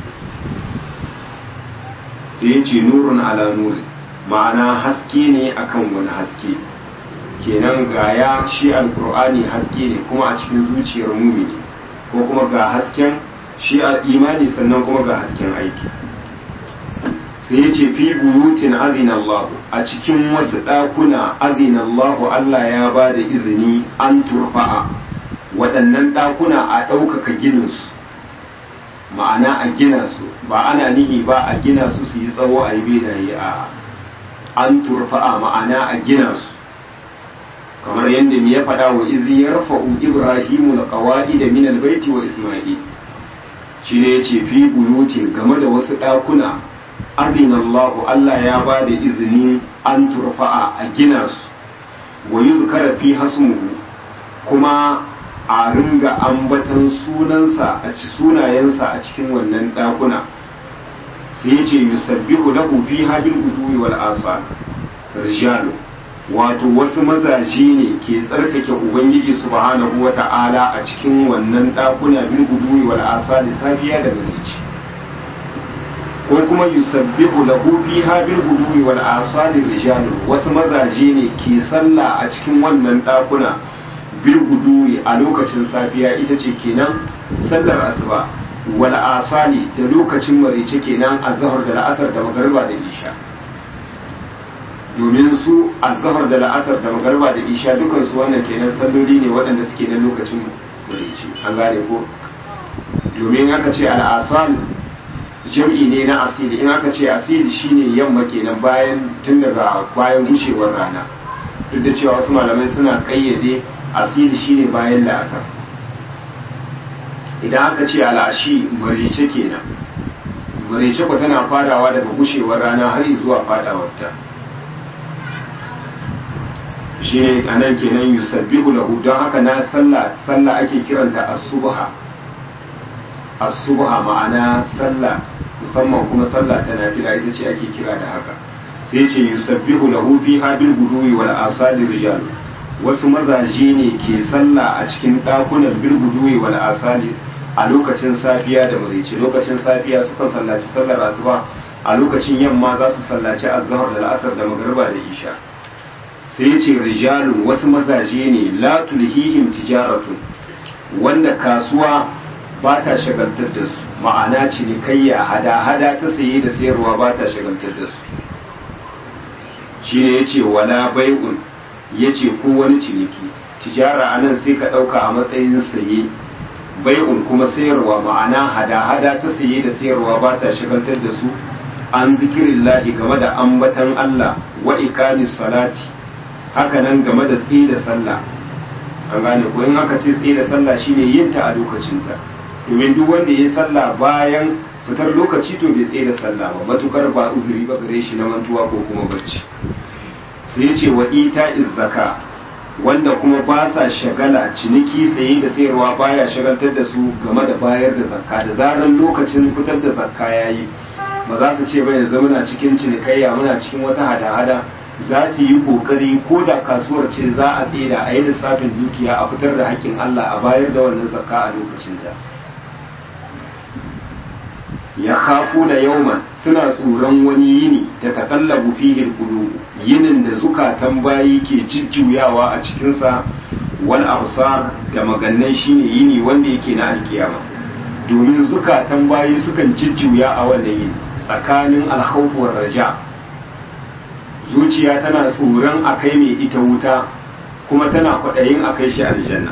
sai ya ce nurun ala nuri ma'ana haske ne akan wani haske kenan gaya shi alkur'ani haske ne kuma a cikin zuciyar mumini ko kuma ga hasken shi a imani sannan kuma ga hasken aiki sai ya ce fi buyutin azina Allah a cikin wasu ɗakuna azina Allah Allah ya ba da izini an turfa'a waɗannan ɗakuna a ɗaukaka gininsu ma'ana a gina su ba ana nihi ba a gina su su yi tsawo a yi benaye a an turfa'a ma'ana a gina su kamar yadda ya faɗa wa izi ya rafa'u ibrahimu da ƙawa'i da minal baiti wa isma'il shi ne ya ce fi buyutin game da wasu ɗakuna abin Allahu Allah ya ba da izini an turfa'a a gina su wa yi zukara fi hasmuhu kuma a ringa ambatan sunansa a ci sunayensa a cikin wannan ɗakuna sai ya ce yusabbihu lahu fi habil guduwi wal asal rijalu wato wasu mazaje ne ke tsarkake ubangiji subhanahu wa ta'ala a cikin wannan ɗakuna bil guduwi wal asali safiya da marici ko kuma yusabbihu lahu fiha bil guduwi wal asali rijalu wasu mazaje ne ke sallah a cikin wannan ɗakuna bil guduwi a lokacin safiya ita ce kenan sallar asuba wal asali da lokacin marice kenan azhar da la'asar da magariba da isha domin su azhar da la'asar da magarba da isha dukan su wannan kenan salloli ne waɗanda suke na lokacin marici an gane ko domin aka ce al'asal jam'i ne na asili in aka ce asili shine yamma kenan bayan tun daga bayan gushewar rana duk da cewa wasu malamai suna kayyade asili shine bayan la'asar idan aka ce al'ashi marice kenan marice ku tana farawa daga gushewar rana har zuwa fadawarta shi ne a nan kenan yusabbihu lahu don haka na sallah sallah ake kiranta as-subha as-subha ma'ana sallah musamman kuma sallah ta nafila ita ce ake kira da haka sai ce yusabbihu lahu fi habil guduwi wal asali rijal wasu mazaje ne ke sallah a cikin dakunan bil guduwi wal asali a lokacin safiya da maraice lokacin safiya sukan sallaci sallar asuba a lokacin yamma za su sallaci azhar da la'asar da magriba da isha sai ce rijalun wasu mazaje ne la tulhihim tijaratun wanda kasuwa ba ta shagaltar da su ma'ana cinikayya hada-hada ta saye da sayarwa ba ta shagaltar da su shi ne ya ce wala bai'un ya ce ko wani ciniki tijara a nan sai ka ɗauka a matsayin saye bai'un kuma sayarwa ma'ana hada-hada ta saye da sayarwa ba ta shagaltar da su an zikirin lahi game da ambatan Allah wa ikamis salati haka nan game da tsaye da sallah an gane ko in aka ce tsaye da sallah shine yin ta a lokacinta domin duk wanda ya yi sallah bayan fitar lokaci to bai tsaye da sallah ba matukar ba uzuri ba gare shi na mantuwa ko kuma bacci sai ya ce wa ita zaka wanda kuma ba sa shagala ciniki tsaye da sayarwa baya shagaltar da su game da bayar da zakka da zarar lokacin fitar da zakka yayi ba za su ce ba yanzu muna cikin cinikayya muna cikin wata hada-hada za su yi kokari ko da kasuwar ce za a tseda a yi lissafin dukiya a fitar da haƙƙin Allah a bayar da wannan zakka a lokacinta ya kafu na yauman suna tsoron wani yini ta takallabu fihil qulub yinin da zukatan bayi ke jujjuyawa a cikinsa wal absar da magannai shine yini wanda yake na alkiyama domin zukatan bayi sukan jujjuya a wannan yini tsakanin alkhawf war raja zuciya tana tsoron a kai mai ita wuta kuma tana kwaɗayin a kai shi aljanna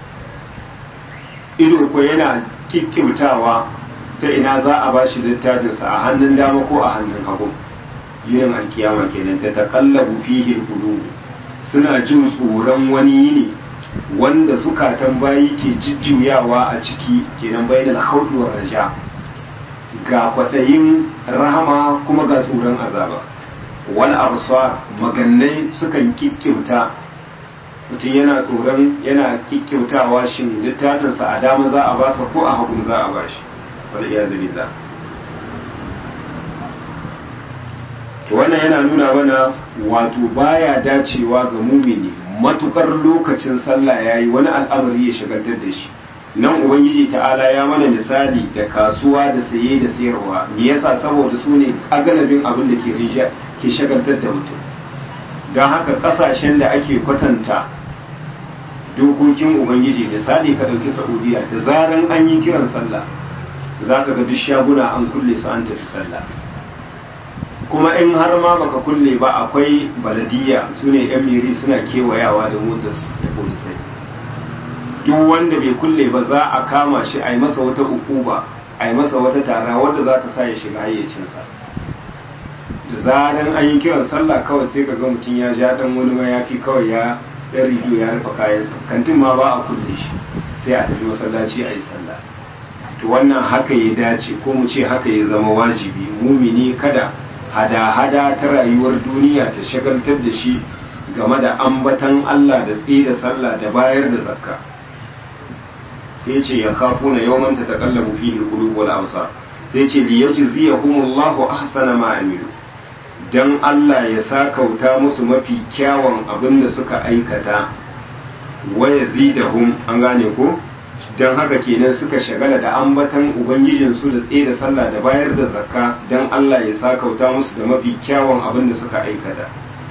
ido ko yana kikkiutawa ta ina za a ba shi littafinsa a hannun dama ko a hannun hagu yin alkiyama kenan ta takallabu fihi qulub suna jin tsoron wani yini wanda zukatan bayi ke jijjuyawa a ciki kenan bainal khawfi war raja ga kwaɗayin rahama kuma ga tsoron azaba wal absar magannai sukan kikkiuta mutum yana tsoron yana kikkiutawa shin littafinsa a dama za a basa ko a hagu za a bashi wal iyazu billah to wannan yana nuna mana wato baya dacewa ga mumini matukar lokacin sallah yayi wani al'amari ya shagaltar da shi nan ubangiji ta'ala ya mana misali da kasuwa da saye da sayarwa me yasa saboda su ne agalabin abin da ke rija ke shagaltar da mutum don haka kasashen da ake kwatanta dokokin ubangiji misali ka ɗauki saudiya da zaran an yi kiran sallah za ka ga duk shaguna an kulle su an tafi sallah kuma in har ma baka kulle ba akwai baladiya su ne yan miri suna kewayawa da motarsu da polisai duk wanda bai kulle ba za a kama shi a yi masa wata ukuba a yi masa wata tara wadda za ta sa ya shiga hayyacinsa da zaran an yi kiran sallah kawai sai ka ga mutum ya ja dan wani mayafi kawai ya ɗan rido ya rufe kayansa kantin ma ba a kulle shi sai a tafi masallaci a yi sallah to wannan haka ya dace ko mu ce haka ya zama wajibi mumini kada hada-hada ta rayuwar duniya ta shagaltar da shi game da ambatan Allah da tsaye da sallah da bayar da zakka sai ce ya kafu na yawman ta taqallabu fihi al-qulub wal absar sai ce li yajziyahumullahu ahsana ma amilu dan Allah ya sakauta musu mafi kyawun abin da suka aikata wa yazidahum an gane ko dan haka kenan suka shagala da ambatan ubangijin su da tsaye da sallah da bayar da zakka dan Allah ya sakauta musu da mafi kyawun abin da suka aikata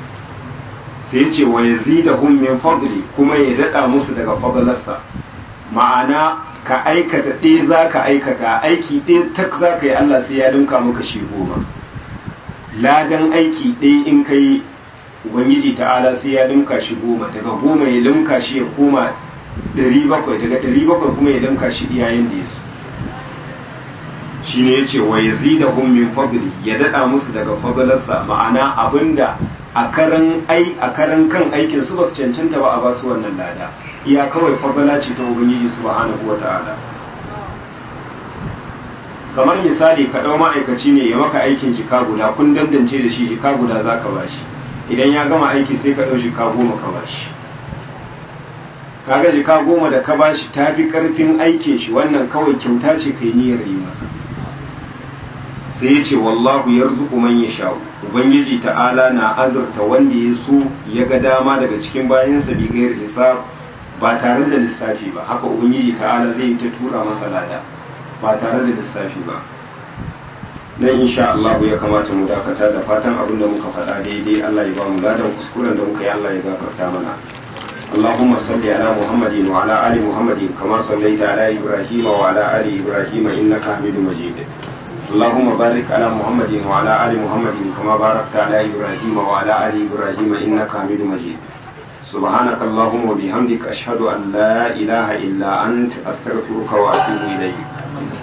sai ce wa yazidahum min fadli kuma ya dada musu daga fadlarsa ma'ana ka aikata ɗaya za ka aikata aiki ɗaya tak za ka yi Allah sai ya dinka maka shi goma ladan aiki ɗaya in ka yi ubangiji ta'ala sai ya dinka shi goma daga goma ya dinka shi ya koma ɗari bakwai daga ɗari bakwai kuma ya dinka shi iyayen da ya su shi ne ya ce wa ya zida min fadli ya daɗa musu daga fadlarsa ma'ana abinda a karan ai a karan kan aikin su ba su cancanta ba a ba su wannan lada iya kawai fadala ce ta ubangiji subhanahu wata'ala kamar misali ka ɗau ma'aikaci ne ya maka aikin jika guda kun dandance da shi jika guda za ka bashi idan ya gama aiki sai ka ɗau jika goma ka bashi kaga jika goma da ka bashi ta fi ƙarfin aikin shi wannan kawai kyauta ce kai niyyar yi masa sai ya ce wallahu yarzuqu man yasha ubangiji ta'ala na azurta wanda ya so ya ga dama daga cikin bayansa bi gair hisab ba tare da lissafi ba haka ubangiji ta'ala zai ta tura masa lada ba tare da lissafi ba nan insha Allah ya kamata mu dakata da fatan abin da muka faɗa daidai Allah ya ba mu ladan kuskuren da muka yi Allah ya gafarta mana اللهم صل على محمد وعلى آل محمد كما صليت على إبراهيم وعلى آل إبراهيم إنك حميد مجيد اللهم بارك على محمد وعلى آل محمد كما باركت على إبراهيم وعلى آل إبراهيم إنك حميد مجيد سبحانك اللهم وبحمدك أشهد أن لا إله إلا أنت أستغفرك وأتوب إليك